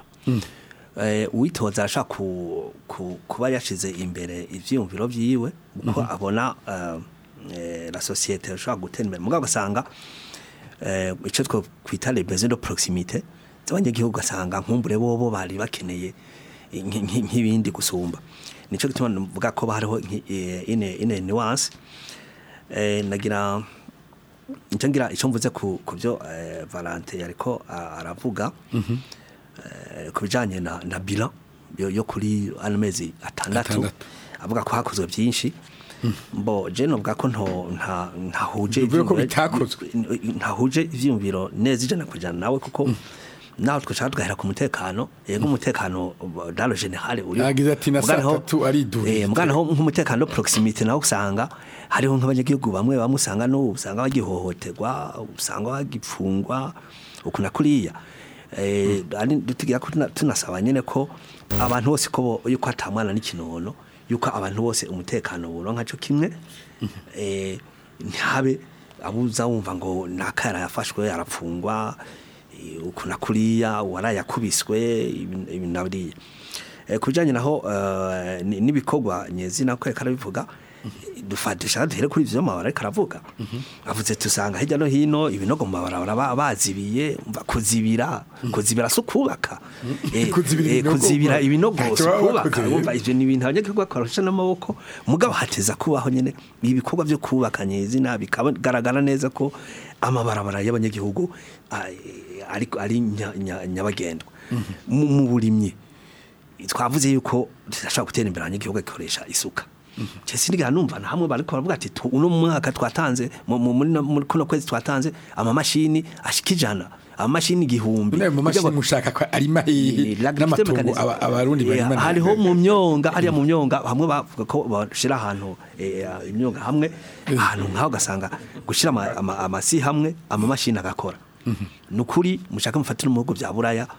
Speaker 5: Eh, uwitoza arashaka ku, ku, kuba yashize imbere ivyiyumviro vyiwe uko abona eh, eh, la societe ashobora gutera imbere mugabo ugasanga eh, ico two kwita les besoins de proximité z'abanyagihugu ugasanga nkumbure bobo bari bakeneye nki- nki- nk'ibindi gusumba nico gituma mvuga ko hariho nki- eh, ine ine nuance eh, nagira icyo ngira icyo mvuze ku ku byo eh, Valente yariko a- aravuga eh, ku bijanye na na bilan yo, yo kuri ano mezi atandatu
Speaker 2: Atandatu.
Speaker 5: avuga ko hakozwe byinshi mbo je novuga ko nto nta ntahuje
Speaker 2: Bivuye ko
Speaker 5: ivyiyumviro-
Speaker 2: bitakozwe.
Speaker 5: ntahuje ivyumviro neza ijana kujana nawe kuko naho twashaka tugahera ku mutekano yego umutekano dans le général uri
Speaker 2: Yagize ati na saa tatu aridurije.
Speaker 5: eh mugana ho nk'umutekano proximité naho usanga hariho nk'abanyagihugu bamwe bamwe usanga no usanga bagihohoterwa usanga bagipfungwa ukuna kuriya eh ari dutigira ko tuna- tunasaba nyene ko abantu bose ko bo- yuko atamwana n'ikinono yuko abantu bose umutekano buronka cyo kimwe eh ntihabe abuza wumva ngo nakara yafashwe arapfungwa eh, ukuna kuriya warayakubiswe ibi- ibi nabiriya Eh, kujanye naho eh, ni- n'ibikorwa nyezi nako reka arabivuga dufatisha duhere kuri ivyo mabara ariko aravuga avuze tusanga hirya no hino ibinogo mu mabarabara ba- bazibiye umva kuzibira kuzibira si ukubaka Eh,
Speaker 2: Kuzibira
Speaker 5: eh,
Speaker 2: ibinogo,
Speaker 5: kuzibira ibinogo
Speaker 2: ntacyo
Speaker 5: si
Speaker 2: baba
Speaker 5: ukubaka
Speaker 2: bakoze.
Speaker 5: umva ivyo ni ibintu abanyagihugu bakoresha n'amaboko mugabo hateza kubaho nyene ibikorwa vyo kubaka nyezina bikagaragara neza ko amabarabara y'abanyagihugu ah, eh, ari ari nya- nya- nyabagendwa mu mu burimyi twavuze yuko tudashobora gutera imbere abanyagihugu gikoresha isuka Chese ndiga numva na hamwe bariko baravuga ati tu- uno mwaka twatanze mu- mu- muri no- muri kuno kwezi twatanze amamashini ashikijana amamashini igihumbi
Speaker 2: none mu mashini
Speaker 5: Kugira ngo-
Speaker 2: mushaka ko ari mahihi
Speaker 5: Eh, la gratuité
Speaker 2: n'amatongo
Speaker 5: mécanisme.
Speaker 2: aba- abarundi
Speaker 5: Eh,
Speaker 2: barima
Speaker 5: hariho mu myonga hariya mu myonga hamwe bavuga ko bashira ahantu eh, imyonga hamwe ahantu nkaho ugasanga gushira ama- ama- amasi hamwe amamashini agakora nukuri mushaka mufatira mu bihugu bya buraya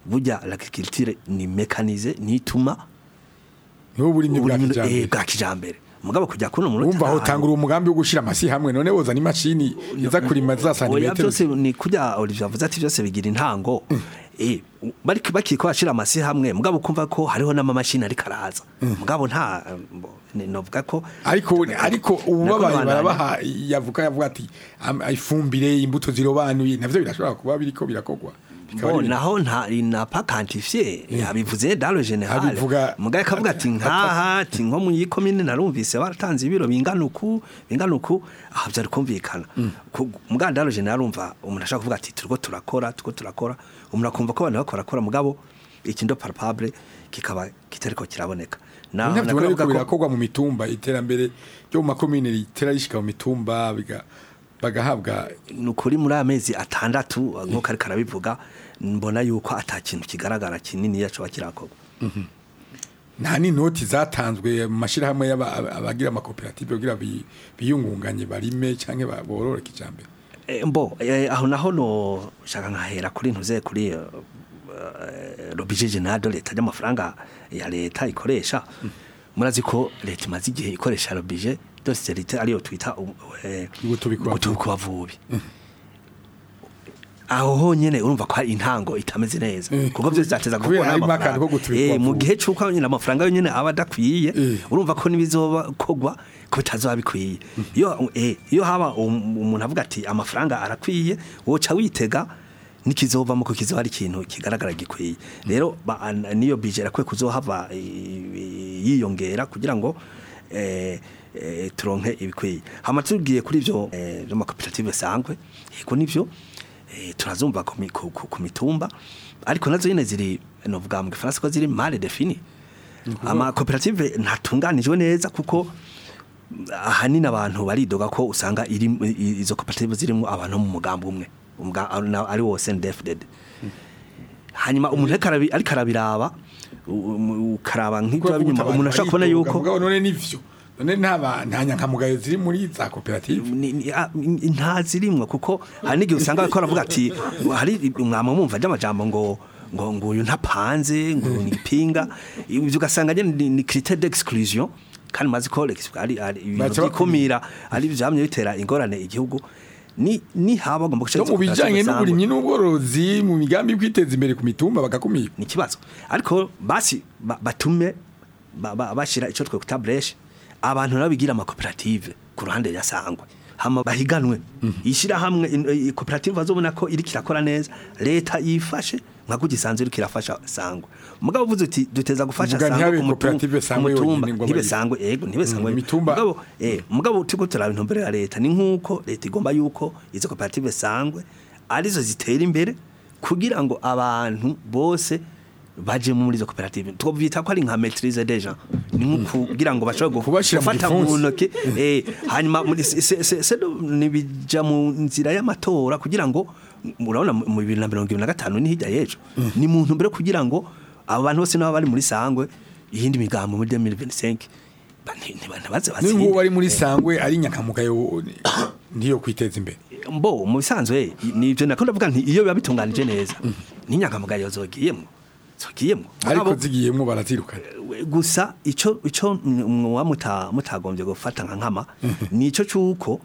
Speaker 5: burya l'agriculture ni mécanisée nituma
Speaker 2: n'ubu uburimyi bwa
Speaker 5: uburimyi- eh,
Speaker 2: kijambere
Speaker 5: bwa kijambere mugabo kujya kuno mu
Speaker 2: wumva aho utangura umugambi wo gushira amasi hamwe none wozana imashini iza kurima za
Speaker 5: oya
Speaker 2: santimetero
Speaker 5: byose ni kurya Olivier avuze ati byose bigira intango eh bari bakiko bashira amasi hamwe mugabo kumva ko hariho n'amamashini ariko araza mugabo nta mbo, ni- novuga ko
Speaker 2: ariko ariko ubu
Speaker 5: Nako
Speaker 2: babaye
Speaker 5: nabandanya.
Speaker 2: barabaha yavuga yavuga ati am- ifumbire imbuto zirobanuye navyo birashobora kuba biriko birakogwa bikaba
Speaker 5: Bo,
Speaker 2: ari ibintu-
Speaker 5: naho nta n'a pas quantifié yabivuze dans le général
Speaker 2: Abivuga-
Speaker 5: mugaye kavuga ati nkaha ati nko mu yikomine narumvise baratanze ibiro bingana uku bingana uku aho byari kumvikana Ku- mugaye dans le général umva umuntu ashaka kuvuga ati turiko turakora turiko turakora umuntu akumva ko abantu bakora kora mugabo ikindo palpable kikaba kitariko kiraboneka na
Speaker 2: navyo ubona
Speaker 5: nakavuga
Speaker 2: yuko
Speaker 5: ko-
Speaker 2: birakogwa mu mitumba iterambere ryo mu makomine ritera rishika mu mitumba biga- bagahabwa
Speaker 5: ni ukuri muri aya mezi atandatu nk'uko ariko arabivuga mbona yuko ata kintu kigaragara kinini yacu kirakorwa
Speaker 2: nta n'inoti zatanzwe mu mashyirahamwe y'aba- abagira amakoperative kugira bi- biyungunganye barime cyangwa borore kijambere
Speaker 5: Eh, mbo eh, aho naho no shaka nkahera kuri ntuze kuri uh, robije general leta y'amafaranga ya leta ikoresha murazi ko leta imaze igihe ikoresha robije dosiserite ariyo twita uh, eh,
Speaker 2: Gutubika
Speaker 5: gutubika abavubi aho honyene urumva ko hari intango itameze neza kuko byose byateza
Speaker 2: Kubera
Speaker 5: gukora
Speaker 2: harimo
Speaker 5: amafaranga.
Speaker 2: akantu ko gutubika
Speaker 5: Eh, mu
Speaker 2: abavubi.
Speaker 5: gihe cy'uko nyine amafaranga yonyine aba adakwiye
Speaker 2: Eh.
Speaker 5: urumva ko nibizoba kogwa ko bitazoba bikwiye iyo eh, iyo haba um- umuntu avuga ati amafaranga arakwiye woca witega nikizovamo ko kizoba ari ikintu kigaragara gikwiye rero ba- an- niyo bije rakwiye kuzohava eh, yiyongera kugira ngo eh, eh, turonke ibikwiye hama tugiye kuri ivyo eh, vy'amakoperative sangwe yego nivyo eh, turazumva ku mi- ku- ku ku mitumba ariko nazo nyene ziri novuga mu gifaransa ko ziri mal defini amakoperative ntatunganijwe neza kuko ahanini abantu baridoga ko usanga iri i- izo koperative zirimo abantu mu mugambi umwe umuga- na- ari wo SNDFDD hanyuma umuntu ariko arabi- ariko arabiraba u- u- ukaraba nk'ibyo inyuma umuntu ashobora kubona yuko
Speaker 2: mugabo none nivyo none nta ba- nta nyankamugayo ziri muri za koperative
Speaker 5: ni- ni- a- ni- nta zirimwo kuko hari n'igihe usanga bariko baravuga ati hari umwama mumva ry'amajambo ngo ngo ngo uyu ntapanze ngo ni ipinga ibyo ugasanga nyene ni, ni critère d'exclusion kandi mazi ko l'ex- ari ari
Speaker 2: Baca
Speaker 5: ibintu bikumira ari vyamye bitera ingorane igihugu ni ni haba agomba
Speaker 2: no mu bijanye n'uburimyi n'ubworozi mu migambi yo kwiteza imbere ku mitumba bagakumira
Speaker 5: ni ikibazo ariko basi ba- batume ba- ba- bashira icyo twe kuta breche abantu nabo bigira amakoperative ku ruhande ya sangwe hama bahiganwe ishira hamwe koperative bazobona ko iri kirakora neza leta yifashe nka kugisanzwe iri kirafasha sangwe mugabo uvuze uti duteza gufasha
Speaker 2: Muga ntihabe
Speaker 5: sangwe ku mutu-
Speaker 2: koperative
Speaker 5: ku
Speaker 2: Sangwe
Speaker 5: mutumba
Speaker 2: yonyine ngo
Speaker 5: ntibe
Speaker 2: bayi-
Speaker 5: sangwe yego ntibe sangwe
Speaker 2: Mm, imitumba-
Speaker 5: mugabo eh mugabo tiko turaba intumbero ya leta ni nkuko leta igomba yuko izo koperative sangwe arizo zitera imbere kugira ngo abantu bose baje muri izo koperative twovyita ko ari nka maîtrise déjà ni nko kugira ngo bashobore gu-
Speaker 2: Kubashira mu
Speaker 5: gufata mu
Speaker 2: gipfunsi.
Speaker 5: ntoke eh hanyuma muri se- se- se- se- nibija mu nzira y'amatora kugira ngo murabona mu mu 2025 ni hirya yejo ni mu ntumbero kugira ngo abo bantu bose nabo bari muri sangwe iyindi migambo muri 2025 ba- nti- nti- ntibaze
Speaker 2: n'ingubu
Speaker 5: batsinde
Speaker 2: bari muri sangwe ari nyankamugayo ntiyo kwiteza imbere
Speaker 5: mbo mu bisanzwe ni ibyo nakunda kuvuga nti iyo biba bitunganije neza n'inyangamugayo zogiyemo zogiyemo
Speaker 2: ariko
Speaker 5: Mugabo-
Speaker 2: zigiyemo barazirukana
Speaker 5: gusa ico ico mwa muta mutagombye gufata nka nkama nico cuko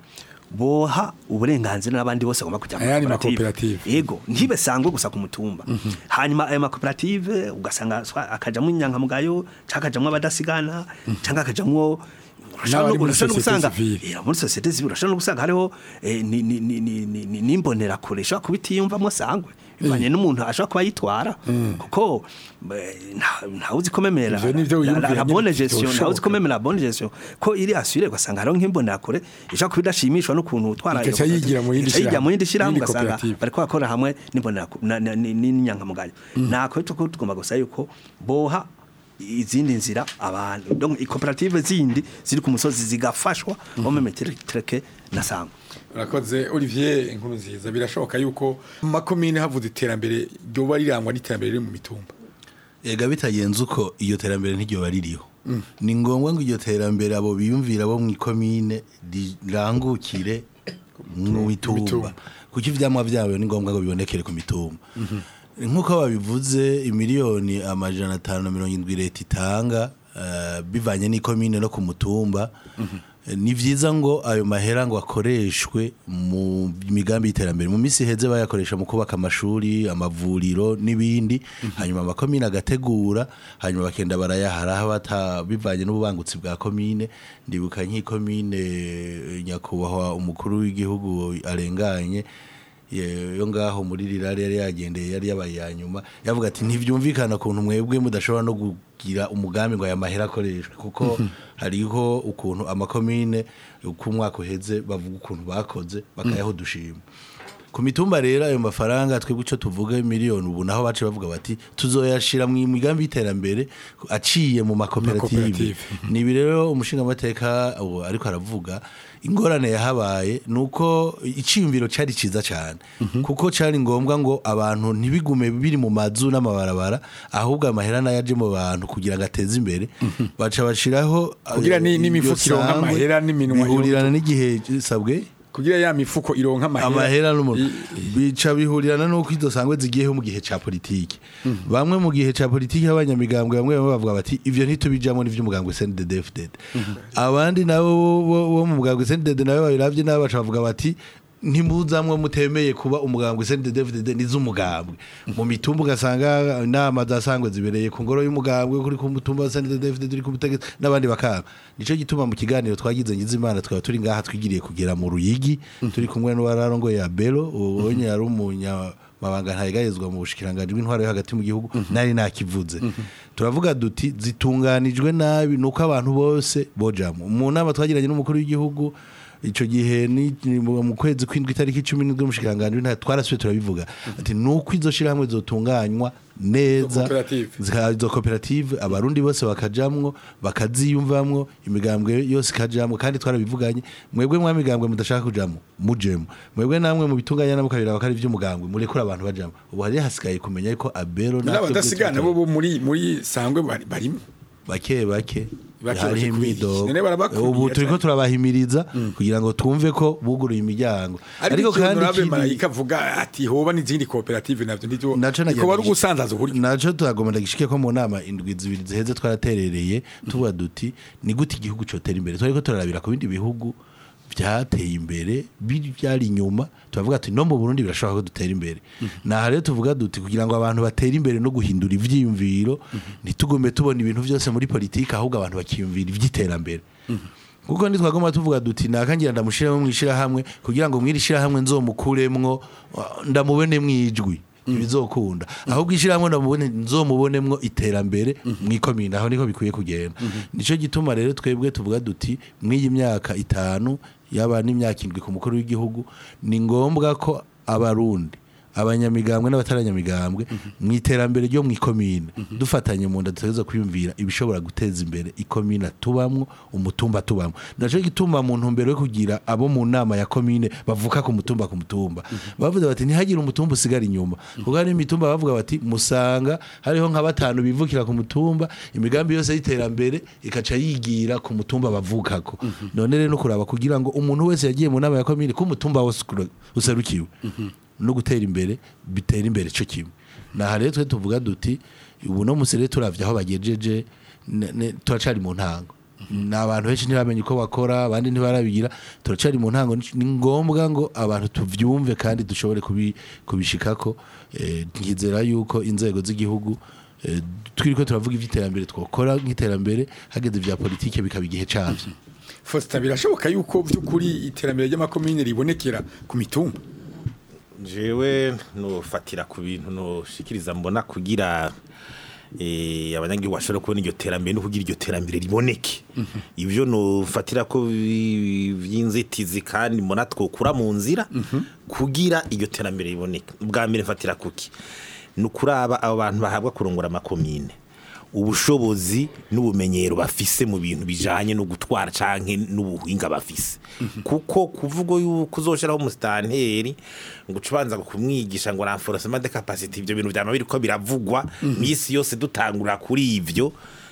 Speaker 5: boha uburenganzira n'abandi bose bagomba kujya
Speaker 2: Ayandi
Speaker 5: makoperative
Speaker 2: makoperative.
Speaker 5: yego ntibe sangwe gusa ku mutumba hanyuma ayo makoperative ugasanga swa- akajamwo inyankamugayo cyangwa akajamwo abadasigana cyangwa akajamwo
Speaker 2: N'abari muri
Speaker 5: urashobora no
Speaker 2: société
Speaker 5: gusanga
Speaker 2: civile.
Speaker 5: Yeah, muri societe civile urashobora no gusanga hariho eh, ni- ni- ni- ni- ni- ni- n'imbonerakure ishobora kuba itiyumvamo sangwe bivanye n'umuntu ashobora kuba yitwara kuko eh, nta- ntawuzi ko memera
Speaker 2: Ivyo nivyo
Speaker 5: la- la-
Speaker 2: wiyumvira
Speaker 5: la
Speaker 2: nyene
Speaker 5: bonne
Speaker 2: ivyo
Speaker 5: gestion
Speaker 2: bishoboka.
Speaker 5: ntawuzi ko memera la bonne gestion ko iri assuré ugasanga hariho nk'imbonerakure ishobora kuba idashimishwa n'ukuntu utwara iyo
Speaker 2: Igaca yigira mu yindi
Speaker 5: Igaca yigira mu yindi
Speaker 2: shirahamwe,
Speaker 5: shirahamwe
Speaker 2: yindi
Speaker 5: ugasanga
Speaker 2: koperative.
Speaker 5: bariko bakora hamwe n'imboneraku- na- na- ni- n'inyankamugayo nako cyo tugomba gusa yuko boha izindi nzira abantu donc ikoperative zindi ziri ku musozi zigafashwa bo memetreke na sangwa
Speaker 2: urakoze olivier inkuru nziza birashoboka yuko mu makomine havuze iterambere ryoba rirangwa n'iterambere riri mu mitumba
Speaker 4: ega bitagenze uko iyo terambere ntiryo ririho ni ngombwa ngo iryo terambere abo biyumvira bo mu ikomine rirangukire mu
Speaker 2: mitumba.
Speaker 4: mitumba kuko ivyamwa vyayo ni ngombwa ngo bibonekere ku mitumba nk'uko babivuze imiliyoni amajana atanu na mirongo indwi leta itanga eh, bivanye n'ikomine no ku mutumba Eh, ni vyiza ngo ayo mahera ngo akoreshwe mu migambi y'iterambere mu minsi iheze bayakoresha mu kubaka amashuri amavuriro n'ibindi hanyuma amakomine agategura hanyuma bakenda barayahara aho bata bivanye n'ububangutsi bwa komine ndibuka nk'ikomine eh, nyakubahwa umukuru w'igihugu arenganye ye- yo ngaho muri rirare yari yagendeye yari yabaye ya nyuma yavuga ati ntivyumvikana ukuntu mwebwe mudashobora no kugira umugambi ngo aya mahera akoreshwe kuko hariho ukuntu amakomine uko umwaka uheze bavuga ukuntu bakoze bakayaho dushima ku mitumba rero ayo mafaranga twebwe icyo tuvuga miliyoni ubu naho bace bavuga bati tuzoyashira mu migambi y'iterambere aciye mu makoperative
Speaker 2: Makoperative.
Speaker 4: ni ibi rero umushingamateka ubu ariko aravuga ingorane yahabaye ni uko icyiyumviro cyari cyiza cyane kuko cyari ngombwa ngo abantu ntibigume biri mu mazu n'amabarabara ahubwo amahera nayo aje mu bantu kugira ngo ateze imbere baca bashiraho
Speaker 2: Kugira ni-
Speaker 4: eh,
Speaker 2: n'imifuko
Speaker 4: iryo
Speaker 2: ironka
Speaker 4: sangwe,
Speaker 2: amahera n'iminwa yo-
Speaker 4: bihurirana n'igihe sabwe
Speaker 2: kugira ya mifuko ironka amahera
Speaker 4: amahera n'umuntu
Speaker 2: I-
Speaker 4: bica bihurirana nuko izo sangwe zigiyeho mu gihe ca politiki bamwe mu gihe ca politiki abanyamigambwe bamwe bamwe bavuga bati ivyo ntitubijamo n'ivyo umugambwe CNDD-FDD abandi nabo bo- bo bo mu mugambwe CNDD nabo babiravye nabo baca bavuga bati ntimuzamwe mutemeye kuba umugambwe CNDD-FDD niz'umugambwe mu mitumba ugasanga inama zasangwe zibereye ku ngoro y'umugambwe kuri ku mutumba wa CNDD-FDD uri ku butegetsi n'abandi bakaba nico gituma mu kiganiro twagize ngize imana twaba turi ngaha twigiriye kugera mu ruyigi turi kumwe n'uwararongo ya Belo ubonye yari umunya mabanga ntayegayezwa mu bushikiranganje bw'intwaro yo hagati mu gihugu nari nakivuze turavuga duti zitunganijwe nabi nuko abantu bose bojamo mu nama twagiranye n'umukuru w'igihugu ico gihe ni ni mu mu kwezi kw'indwi itariki 10 n'umushikiranganje w'intara twarasuye turabivuga ati nuko izo shirahamwe zotunganywa neza
Speaker 2: koperative.
Speaker 4: zika- izo koperative abarundi bose bakajamwo bakaziyumvamwo imigambwe yose ikajamwo kandi twarabivuganye mwebwe mwa migambwe mudashaka kujamwo mujemo mwebwe namwe mu bitunganya nabo kabira bakari vy'umugambwe murekura abantu bajamwo ubu hari hasigaye kumenya yuko abero natwe
Speaker 2: n'abadasigana
Speaker 4: bwite-
Speaker 2: bo bo muri muri sangwe bari- barimo
Speaker 4: bake bake
Speaker 2: Bake
Speaker 4: hariho
Speaker 2: bakikwiye.
Speaker 4: imidogo
Speaker 2: None barabakwiye
Speaker 4: ubu turiko
Speaker 2: cyane.
Speaker 4: turabahimiriza kugira ngo twumve ko buguruye imiryango
Speaker 2: ariko kandi
Speaker 4: ikindi-
Speaker 2: marayika avuga ati hoba n'izindi koperative navyo nivyo
Speaker 4: naco nagira
Speaker 2: ko wari
Speaker 4: ngo-
Speaker 2: gusanzaza uburyo
Speaker 4: naco turagomba gishike ko mu nama indwi zibiri ziheze twaraterereye tuvuga duti ni gute igihugu cotera imbere twariko turarabira ku bindi bihugu byateye imbere biri byari inyuma turavuga ati no mu Burundi birashoboka ko dutera imbere naha rero tuvuga duti kugira ngo abantu batere imbere no guhindura ivyiyumviro ntitugume tubona ibintu byose muri politiki ahubwo abantu bakiyumvira ivy'iterambere kuko ntitwagomba tuvuga duti nakangira ndamushiramo mwishira hamwe kugira ngo mwirishira hamwe nzomukuremwo uh, ndamubone mwijwi ibizokunda ahubwo ishyirahamwe ndamubone nzomubonemwo iterambere mwikomine aho niko bikwiye kugenda nico gituma rero twebwe tuvuga duti mw'iyi myaka itanu yaba n'imyaka indwi ku mukuru w'igihugu ni ngombwa ko abarundi abanyamigambwe n'abataranyamigambwe mu iterambere ryo mu ikomine dufatanye mu nda dutegereza kwiyumvira ibishobora guteza imbere ikomine tubamwo umutumba tubamwo naco gituma mu ntumbero yo kugira abo mu nama ya komine bavuka ku mutumba ku mutumba bavuze bati ntihagire umutumba usigara inyuma kuko hari imitumba bavuga bati musanga hariho nka batanu bivukira ku mutumba imigambi yose y'iterambere ikaca yigira ku mutumba bavukako none rero no kuraba kugira ngo umuntu wese yagiye mu nama ya komine ko umutumba wose userukiwe no gutera imbere bitera imbere cyo kimwe naha rero twe tuvuga duti ubu no musere turavye aho bagejeje ne- ne- turacari mu ntango ni abantu benshi ntibamenye uko bakora abandi ntibarabigira turacari mu ntango ni- ni ngombwa ngo abantu tuvyumve kandi dushobore kubi- kubishikako Eh, nkizera yuko inzego z'igihugu eh, twiriko turavuga ivy'iterambere twokora nk'iterambere hageze ivya politike bikaba igihe cavyo
Speaker 2: Fosta birashoboka yuko by'ukuri iterambere ry'amakomine ribonekera ku mitumba
Speaker 6: jewe nofatira ku bintu noshikiriza mbona kugira eh abanyagihugu bashobora kubona iryo terambere no kugira iryo terambere riboneke ivyo nofatira ko bi- vy'inzitizi kandi mbona twokura mu nzira kugira iryo terambere riboneke ubwa mbere mfatira kuki ni ukuraba abo bantu bahabwa kurongora amakomine ubushobozi n'ubumenyero bafise mu bintu bijanye no gutwara canke n'ubuhinga bafise kuko kuvuga yuko uzoshiraho umusitanteri ngo ucubanza kumwigisha ngo renforcement de capacité ivyo bintu vyama biriko biravugwa misi yose dutangura kuri ivyo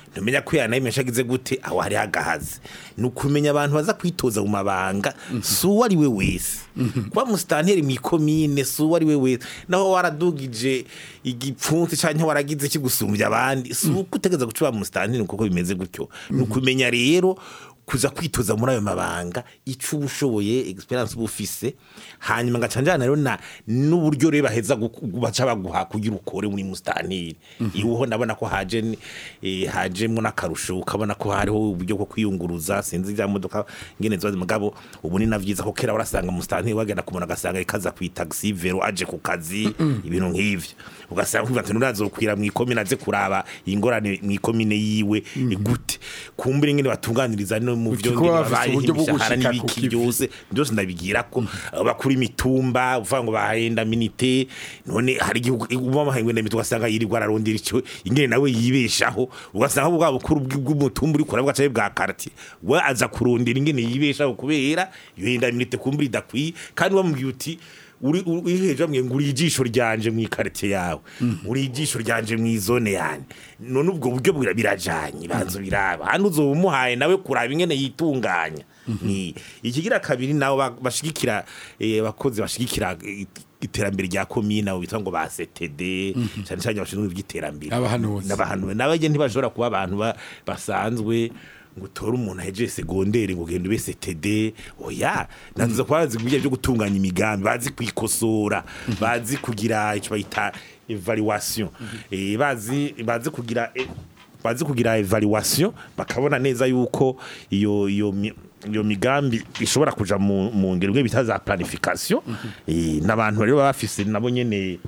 Speaker 6: ntumenya ko yanayimesha agize gute aho hari hagahaze ni ukumenya abantu baza kwitoza mu mabanga si uwo ari we wese kuba musitanteri mu ikomine si uwo ari we wese naho waradugije igipfunsi cyangwa waragize kigusumbya abandi si uko utegereza guca musitanteri kuko bimeze gutyo ni ukumenya rero kuza kwitoza muri ayo mabanga icyo uba ushoboye experience uba ufise hanyuma ngacanjana rero na n'uburyo rero baheza gu- baca baguha kugira ukore muri musitanteri iweho ndabona ko haje ni- eh, hajemo n'akarusho ukabona ko hariho uburyo bwo kwiyunguruza sinzi bya modoka ngene ziba mugabo ubu ni navyiza ko kera warasanga musitanteri wagenda kumuna agasanga ikaza ku taxi vero aje ku kazi ibintu nk'ivyo ugasanga kuvuga ati nurazokwira mu ikomine aze kuraba ingorane mu ikomine yiwe gute kumbure ngene batunganiriza no mu
Speaker 2: Uti
Speaker 6: byo
Speaker 2: kuba
Speaker 6: ngene
Speaker 2: bafise
Speaker 6: babayeho
Speaker 2: uburyo bwo
Speaker 6: imishahara
Speaker 2: gushika ku
Speaker 6: n'ibiki
Speaker 2: kivi.
Speaker 6: byose byose ndabigira ko bakuri imitumba uvuga ngo bahenda minite none hari igihugu uba mahengwe ndemite ugasanga yirirwa ararondera icyo ingene nawe yibeshaho ugasanga bwa bukuru bw- bw'umutumba uri kurabwa caye bwa quartier we aza kurondera ingene yibeshaho kubera iyo yenda minite kumbura idakwiye kandi wamubwiye uti uri uri hejuru amwe ngo uri ijisho ryanje mu ikarite yawe uri ijisho ryanje mu izone yanjye none ubwo buryo bura- birajanye banzo biraba handi uzoba umuhaye nawe kuraba ingene yitunganya ni ikigira kabiri nabo ba- bashigikira eh, abakozi bashigikira eh, iterambere rya komine abo bitwa ngo ba CTD cyane cyane abashinzwe iby'iterambere
Speaker 2: Abahanuzi.
Speaker 6: n'abahanuzi n'abajye ntibashobora kuba abantu ba- basanzwe ngo utore umuntu ahejeje segonderi ngo ugende ube CTD oya nanze kuba bazi ibijya byo gutunganya imigambi bazi kwikosora bazi kugira icyo bayita evaluation eh bazi bazi kugira eh, bazi kugira evaluation bakabona neza yuko iyo iyo mi- iyo migambi ishobora kuja mu mu ngero bwe bita za planification eh n'abantu rero baba bafise nabo nyene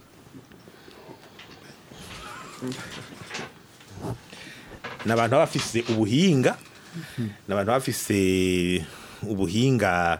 Speaker 6: n'abantu baba bafise ubuhinga n'abantu baba bafise ubuhinga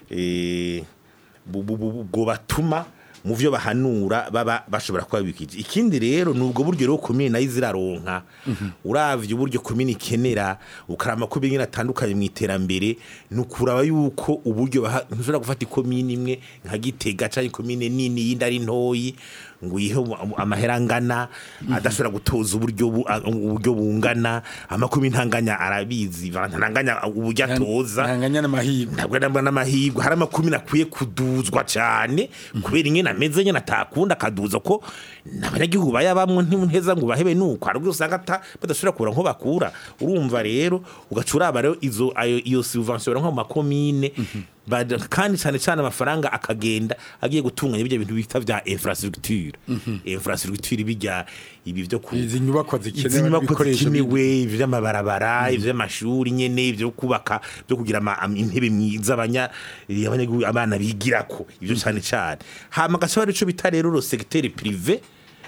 Speaker 6: eh, bu- bu- bu- bwo batuma mu byo bahanura baba bashobora kuba bikije ikindi rero ni ubwo buryo rero komine nayo iziraronka uravye uburyo komine ikenera ukarama ko bingene atandukanye mu iterambere ni ukuraba yuko uburyo baha- ntushobora gufata ikomine imwe nka gitega canke ikomine nini yindi ari ntoyi ngo uyihe amahera angana adashobora gutoza uburyo bu- a- uburyo bungana amakumi ntanganya arabizi ntanganya uburyo atoza
Speaker 2: ntanganya n'amahirwe
Speaker 6: ntabwo nabwo n'amahirwe hari amakumi nakwiye kuduzwa cyane kubera ingene ameze nyine atakunda akaduza ko n'abanyagihugu bayabamwo ntiheza ngo bahebe nuko hari ubwo usanga ata- badashobora kubura nko bakura urumva rero ugaca uraba rero izo ayo iyo subvention nko mu makomine Bada- kandi cyane cyane amafaranga akagenda agiye gutunganya ibyo bintu bita bya infrastructure infrastructure bijya ibi byo ku
Speaker 2: izi nyubakwa
Speaker 6: izi
Speaker 2: zikenewe
Speaker 6: nyubako
Speaker 2: n'ibikoresho bindi.
Speaker 6: zikenewe ivy'amabarabara ivy'amashuri nyene ivyo kubaka byo kugira ama- am- intebe myiza abanya eh, abanyagihugu abana bigirako ivyo cane cane hama gaca hari ico bita rero ro secteur privé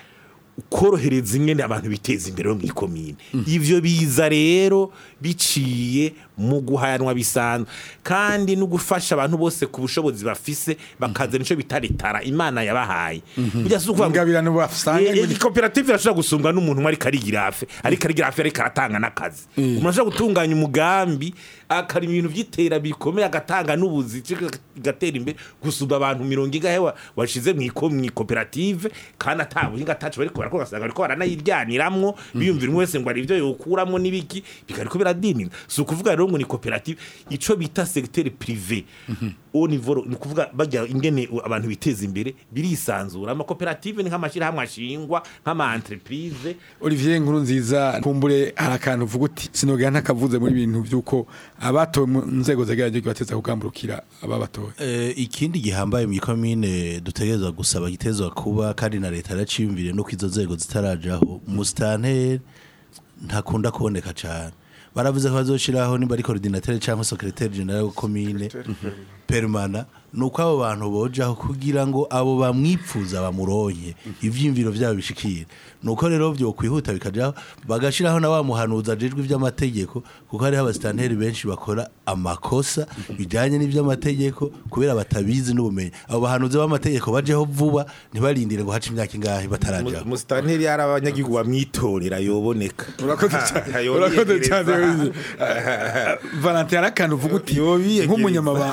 Speaker 6: korohereza ingene abantu biteza imbere mu ikomine ivyo biza rero biciye mu guhayanwa bisanzwe kandi no gufasha abantu bose ku bushobozi bafise bakazana ico bita retara imana yabahaye burya si ukuvuga ngo-
Speaker 2: ingabirano basanga
Speaker 6: Eh, eh, koperative irashobora gusumbwa n'umuntu umwe ariko arigira hafi ariko arigira hafi ariko aratanga n'akazi umuntu ashobora gutunganya umugambi akarima ibintu by'iterambere bikomeye agatanga n'ubuzi gatera imbere gusumba abantu mirongo ingahe wa- washize mu iko- mu ikoperative kandi atabuhinga atacu bariko barakora ugasanga bariko baranayiryaniramo biyumvira umwe wese ngo hari ibyo yokuramo n'ibiki bikariko biradinira si ukuvuga rero ngo ni koperative ico bita secteur privé au niveau ni ukuvuga bajya ingene abantu biteza imbere birisanzura amakoperative ni nk'amashyirahamwe ashingwa nk'ama entreprise
Speaker 2: Olivier Nkuru nziza kumbure hari akantu uvuga uti sinogera ntakavuze muri bintu by'uko abatowe mu nzego zegeranye bateza kugamburukira ababatoye
Speaker 4: Eh, ikindi gihambaye mu ikomine dutegerezwa gusaba gitezwa kuba kandi na leta yaraciyumviriye no izo nzego zitarajaho musitanteri ntakunda kuboneka cyane baravuze ko bazoshiraho nimba ari coordinateur cyangwa secrétaire general wa commune permana nuko abo bantu bojaho kugira ngo abo bamwipfuza bamuronke ivyimviro vyabo bishikire nuko rero byo kwihuta bikajaho bagashiraho na wa muhanuza ajejwe ivy'amategeko kuko hariho abasitanteri benshi bakora amakosa bijanye n'ivy'amategeko kubera batabizi n'ubumenyi abo bahanuzi b'amategeko bajeho vuba ntibarindire ngo hace imyaka ingahe batarajaho
Speaker 6: musitanteri yari abanyagihugu bamwitorera yoboneka
Speaker 2: urakoze cyane urakoze cyane Olivier. Valentin hari akantu uvuga uti
Speaker 6: Yobiyegereza.
Speaker 2: nk'umunyamabanga nk'ikigega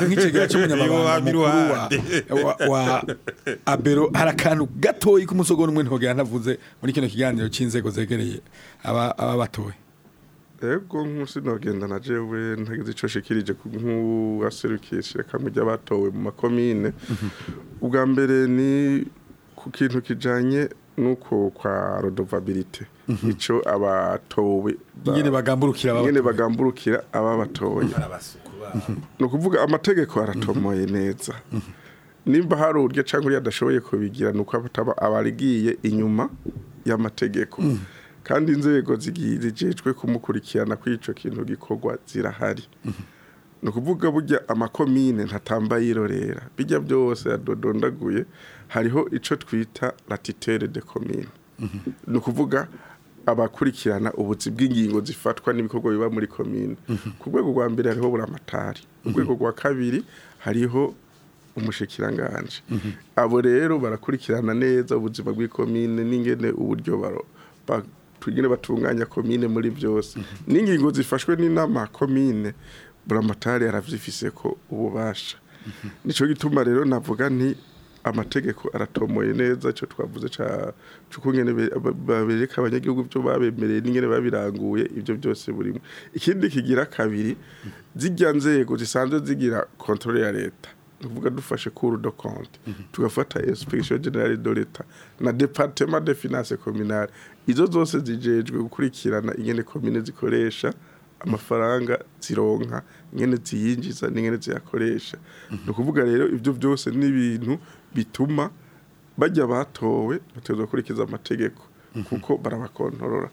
Speaker 2: cy'umunyamabanga mukuru wa, wa, wa abero hari akantu gatoyi k'umusogo n'umwe ntogera ntavuze muri kino kiganiro cy'inzego zegereye aba aba batoye
Speaker 3: ego nk'usi nogenda na jewe ntagize ico shikirije ku nk'uwaserukishe kamwe ry'abatowe mu makomine ubwa mbere ni ku kintu kijanye nuko kwa rodovabilite ico abatowe ba-
Speaker 2: ingene bagamburukira aba
Speaker 3: ingene bagamburukira ababatoye ni ukuvuga amategeko aratomoye neza nimba hari uburyo cyangwa uriya adashoboye kubigira ni uko ataba abarigiye inyuma y'amategeko kandi inzego zigiye zijejwe kumukurikirana ko icyo kintu gikorwa zirahari ni ukuvuga burya amakomine ntatamba yirorera bijya byose yadodondaguye hariho icyo twita latitere de komine ni ukuvuga abakurikirana ubuzi bw'ingingo zifatwa n'ibikorwa biba muri komine ku rwego rwa mbere hariho buramatari ku rwego rwa kabiri hariho umushikiranganje abo rero barakurikirana neza ubuzima bw'ikomine n'ingene uburyo baro ba- ingene batunganya komine muri byose n'ingingo zifashwe n'inama komine buramatari aravyifise ko ububasha nico gituma rero navuga nti amategeko aratomoye neza cyo twavuze ca cukungene babereka abanyagihugu byo babemereye n'ingene babiranguye ibyo byose burimo ikindi kigira kabiri zijya nzego zisanzwe zigira controle ya leta tuvuga dufashe cour de compte tugafata inspection generale de l'etat na département de finances communales izo zose zijejwe gukurikirana ingene komine zikoresha amafaranga zironka ingene ziyinjiza n'ingene ziyakoresha ni ukuvuga rero ibyo byose ni ibintu bituma bajya batowe batezwa gukurikiza amategeko kuko barabakontorora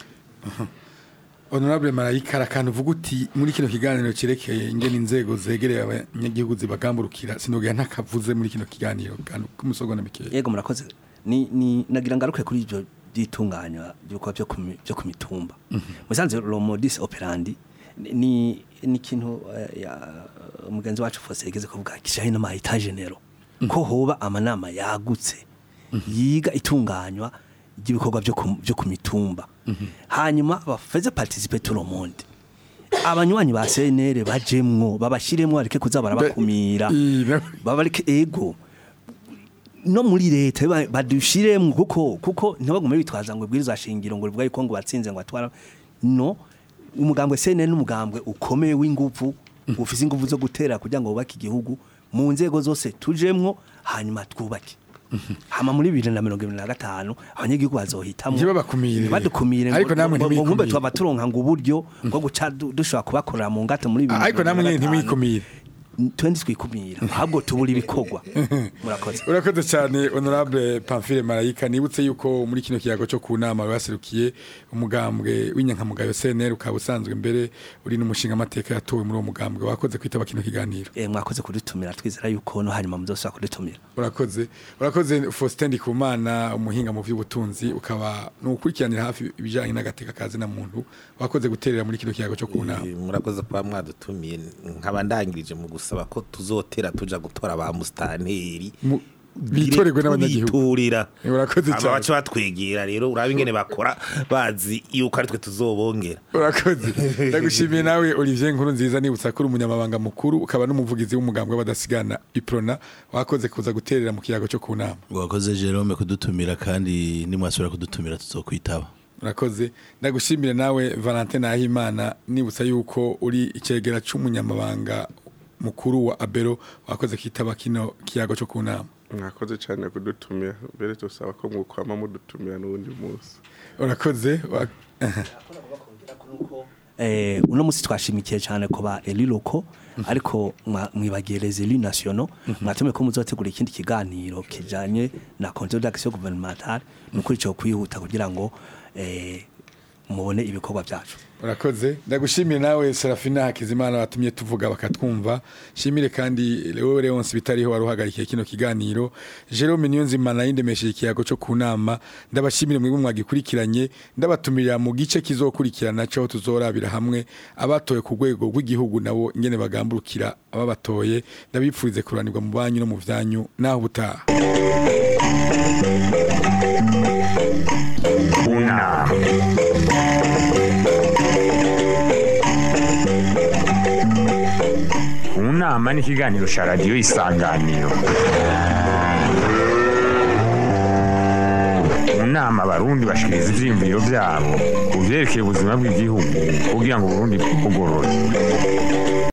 Speaker 2: honorable marayika hari akantu uvuga uti muri kino kiganiro cyerekeye ingene inzego zegereye abanyagihugu zibagamburukira sinogera ntakavuze muri kino kiganiro kantu k'umusogo na mikeya
Speaker 5: yego murakoze ni ni nagira ngaruke kuri ibyo byitunganywa byuko byo ku mi- byo ku mitumba musanze lo modus operandi ni- ni ni ikintu eh, ya umugenzi wacu Fose yigeze kuvuga kijanye n'ama etage nero ko hoba amanama yagutse yiga itunganywa ry'ibikorwa byo ku- byo ku mitumba hanyuma bafeze participer tout le monde abanywanyi ba CNR bajemwo babashiremwo areke kuza barabakumira
Speaker 2: I- na-
Speaker 5: babareke ego no muri leta ba- badushiremwo kuko kuko ntibagume bitwaza ngo bwiriza shingiro ngo rivuga yuko ngo batsinze ngo atwara no umugambwe CNL n'umugambwe ukomeye w'inguvu ufise inguvu zo gutera kugira ngo bubake igihugu mu nzego zose tujemwo hanyuma twubake hama muri bibiri na mirongo ibiri na gatanu abanyagihugu bazohitamwo
Speaker 2: Ntibabakumire.
Speaker 5: badukumire ngo-
Speaker 2: Ariko namwe
Speaker 5: ngo- ngo
Speaker 2: ntimwikumire.
Speaker 5: nkumbe twaba turonka ngo uburyo bwo guca du- dushobora kubakorera mu ngata muri bibiri na
Speaker 2: ariko
Speaker 5: mirongo
Speaker 2: namwe
Speaker 5: ibiri na
Speaker 2: nyine
Speaker 5: gatanu.
Speaker 2: ntimwikumire
Speaker 5: twendi twikumira ahubwo tubura ibikorwa murakoze
Speaker 2: urakoze cyane honorable pamphile marayika nibutse yuko muri kino kiyago cyo ku nama baserukiye umugambwe w'inyankamugayo cnr ukaba usanzwe mbere uri n'umushinga amateka yatowe muri uwo mugambwe wakoze kwitaba kino kiganiro
Speaker 5: eh mwakoze kudutumira twizera yuko no hanyuma muzosubira kudutumira
Speaker 2: urakoze urakoze Faustin Ndikumana umuhinga mu by'ubutunzi ukaba nukurikiranira hafi ibijyanye n'agateka kazi na muntu wakoze guterera muri kino kiyago cyo ku nama
Speaker 6: Eh, murakoze kuba mwadutumiye nkaba ndangirije mu gusaba ko tuzotera tuja gutora ba mustanteri
Speaker 2: Mu- bitorerwe n'abanyagihugu
Speaker 6: biturira
Speaker 2: Eh, urakoze
Speaker 6: aba
Speaker 2: cyane.
Speaker 6: baca batwegera rero uraba ingene bakora bazi yuko ari twe tuzobongera
Speaker 2: urakoze ndagushimiye nawe Olivier Nkuru nziza nibutsa ko uri umunyamabanga mukuru ukaba n'umuvugizi w'umugambwe w'abadasigana iprona wakoze kuza guterera mu kiyago cyo ku nama
Speaker 4: wakoze Jerome kudutumira kandi nimwasubira kudutumira tuzokwitaba
Speaker 2: urakoze ndagushimire nawe Valentin Nahimana nibutsa yuko uri icegera c'umunyamabanga mukuru wa Abero wakoze kitaba kino kiyago cyo ku nama
Speaker 3: mwakoze cyane kudutumira mbere tusaba ko mwokwama mudutumira n'ubundi munsi
Speaker 2: urakoze wa-
Speaker 5: eh uno musi twashimikiye cyane ko ba eliloko ariko mwa- mwibagiye les élus nationaux mwatume ko muzotegura ikindi kiganiro kijanye na contrôle d'action gouvernementale nukuri cyo kwihuta kugira ngo eh mubone ibikorwa byacu
Speaker 2: urakoze ndagushimire nawe Serafina Hakizimana watumye tuvuga bakatwumva shimire kandi Leo Leonce bitariho wari uhagarikiye kino kiganiro Jerome Niyonzima na yindemesheje ikiyago cyo ku nama ndabashimire mwebwe mwagikurikiranye ndabatumirira mu gice kizokurikirana cyo tuzorabira hamwe abatoye ku rwego rw'igihugu nabo ingene bagamburukira ababatoye ndabipfurize kuranirwa mu banyu no mu vyanyu naho butaha
Speaker 1: Una. Una. nama ni ikiganiro cya radiyo isanganiro mu nama abarundi bashikiriza ivyiyumviro vyabo ku vyerekeye ubuzima bw'igihugu kugira ngo uburundi bugorore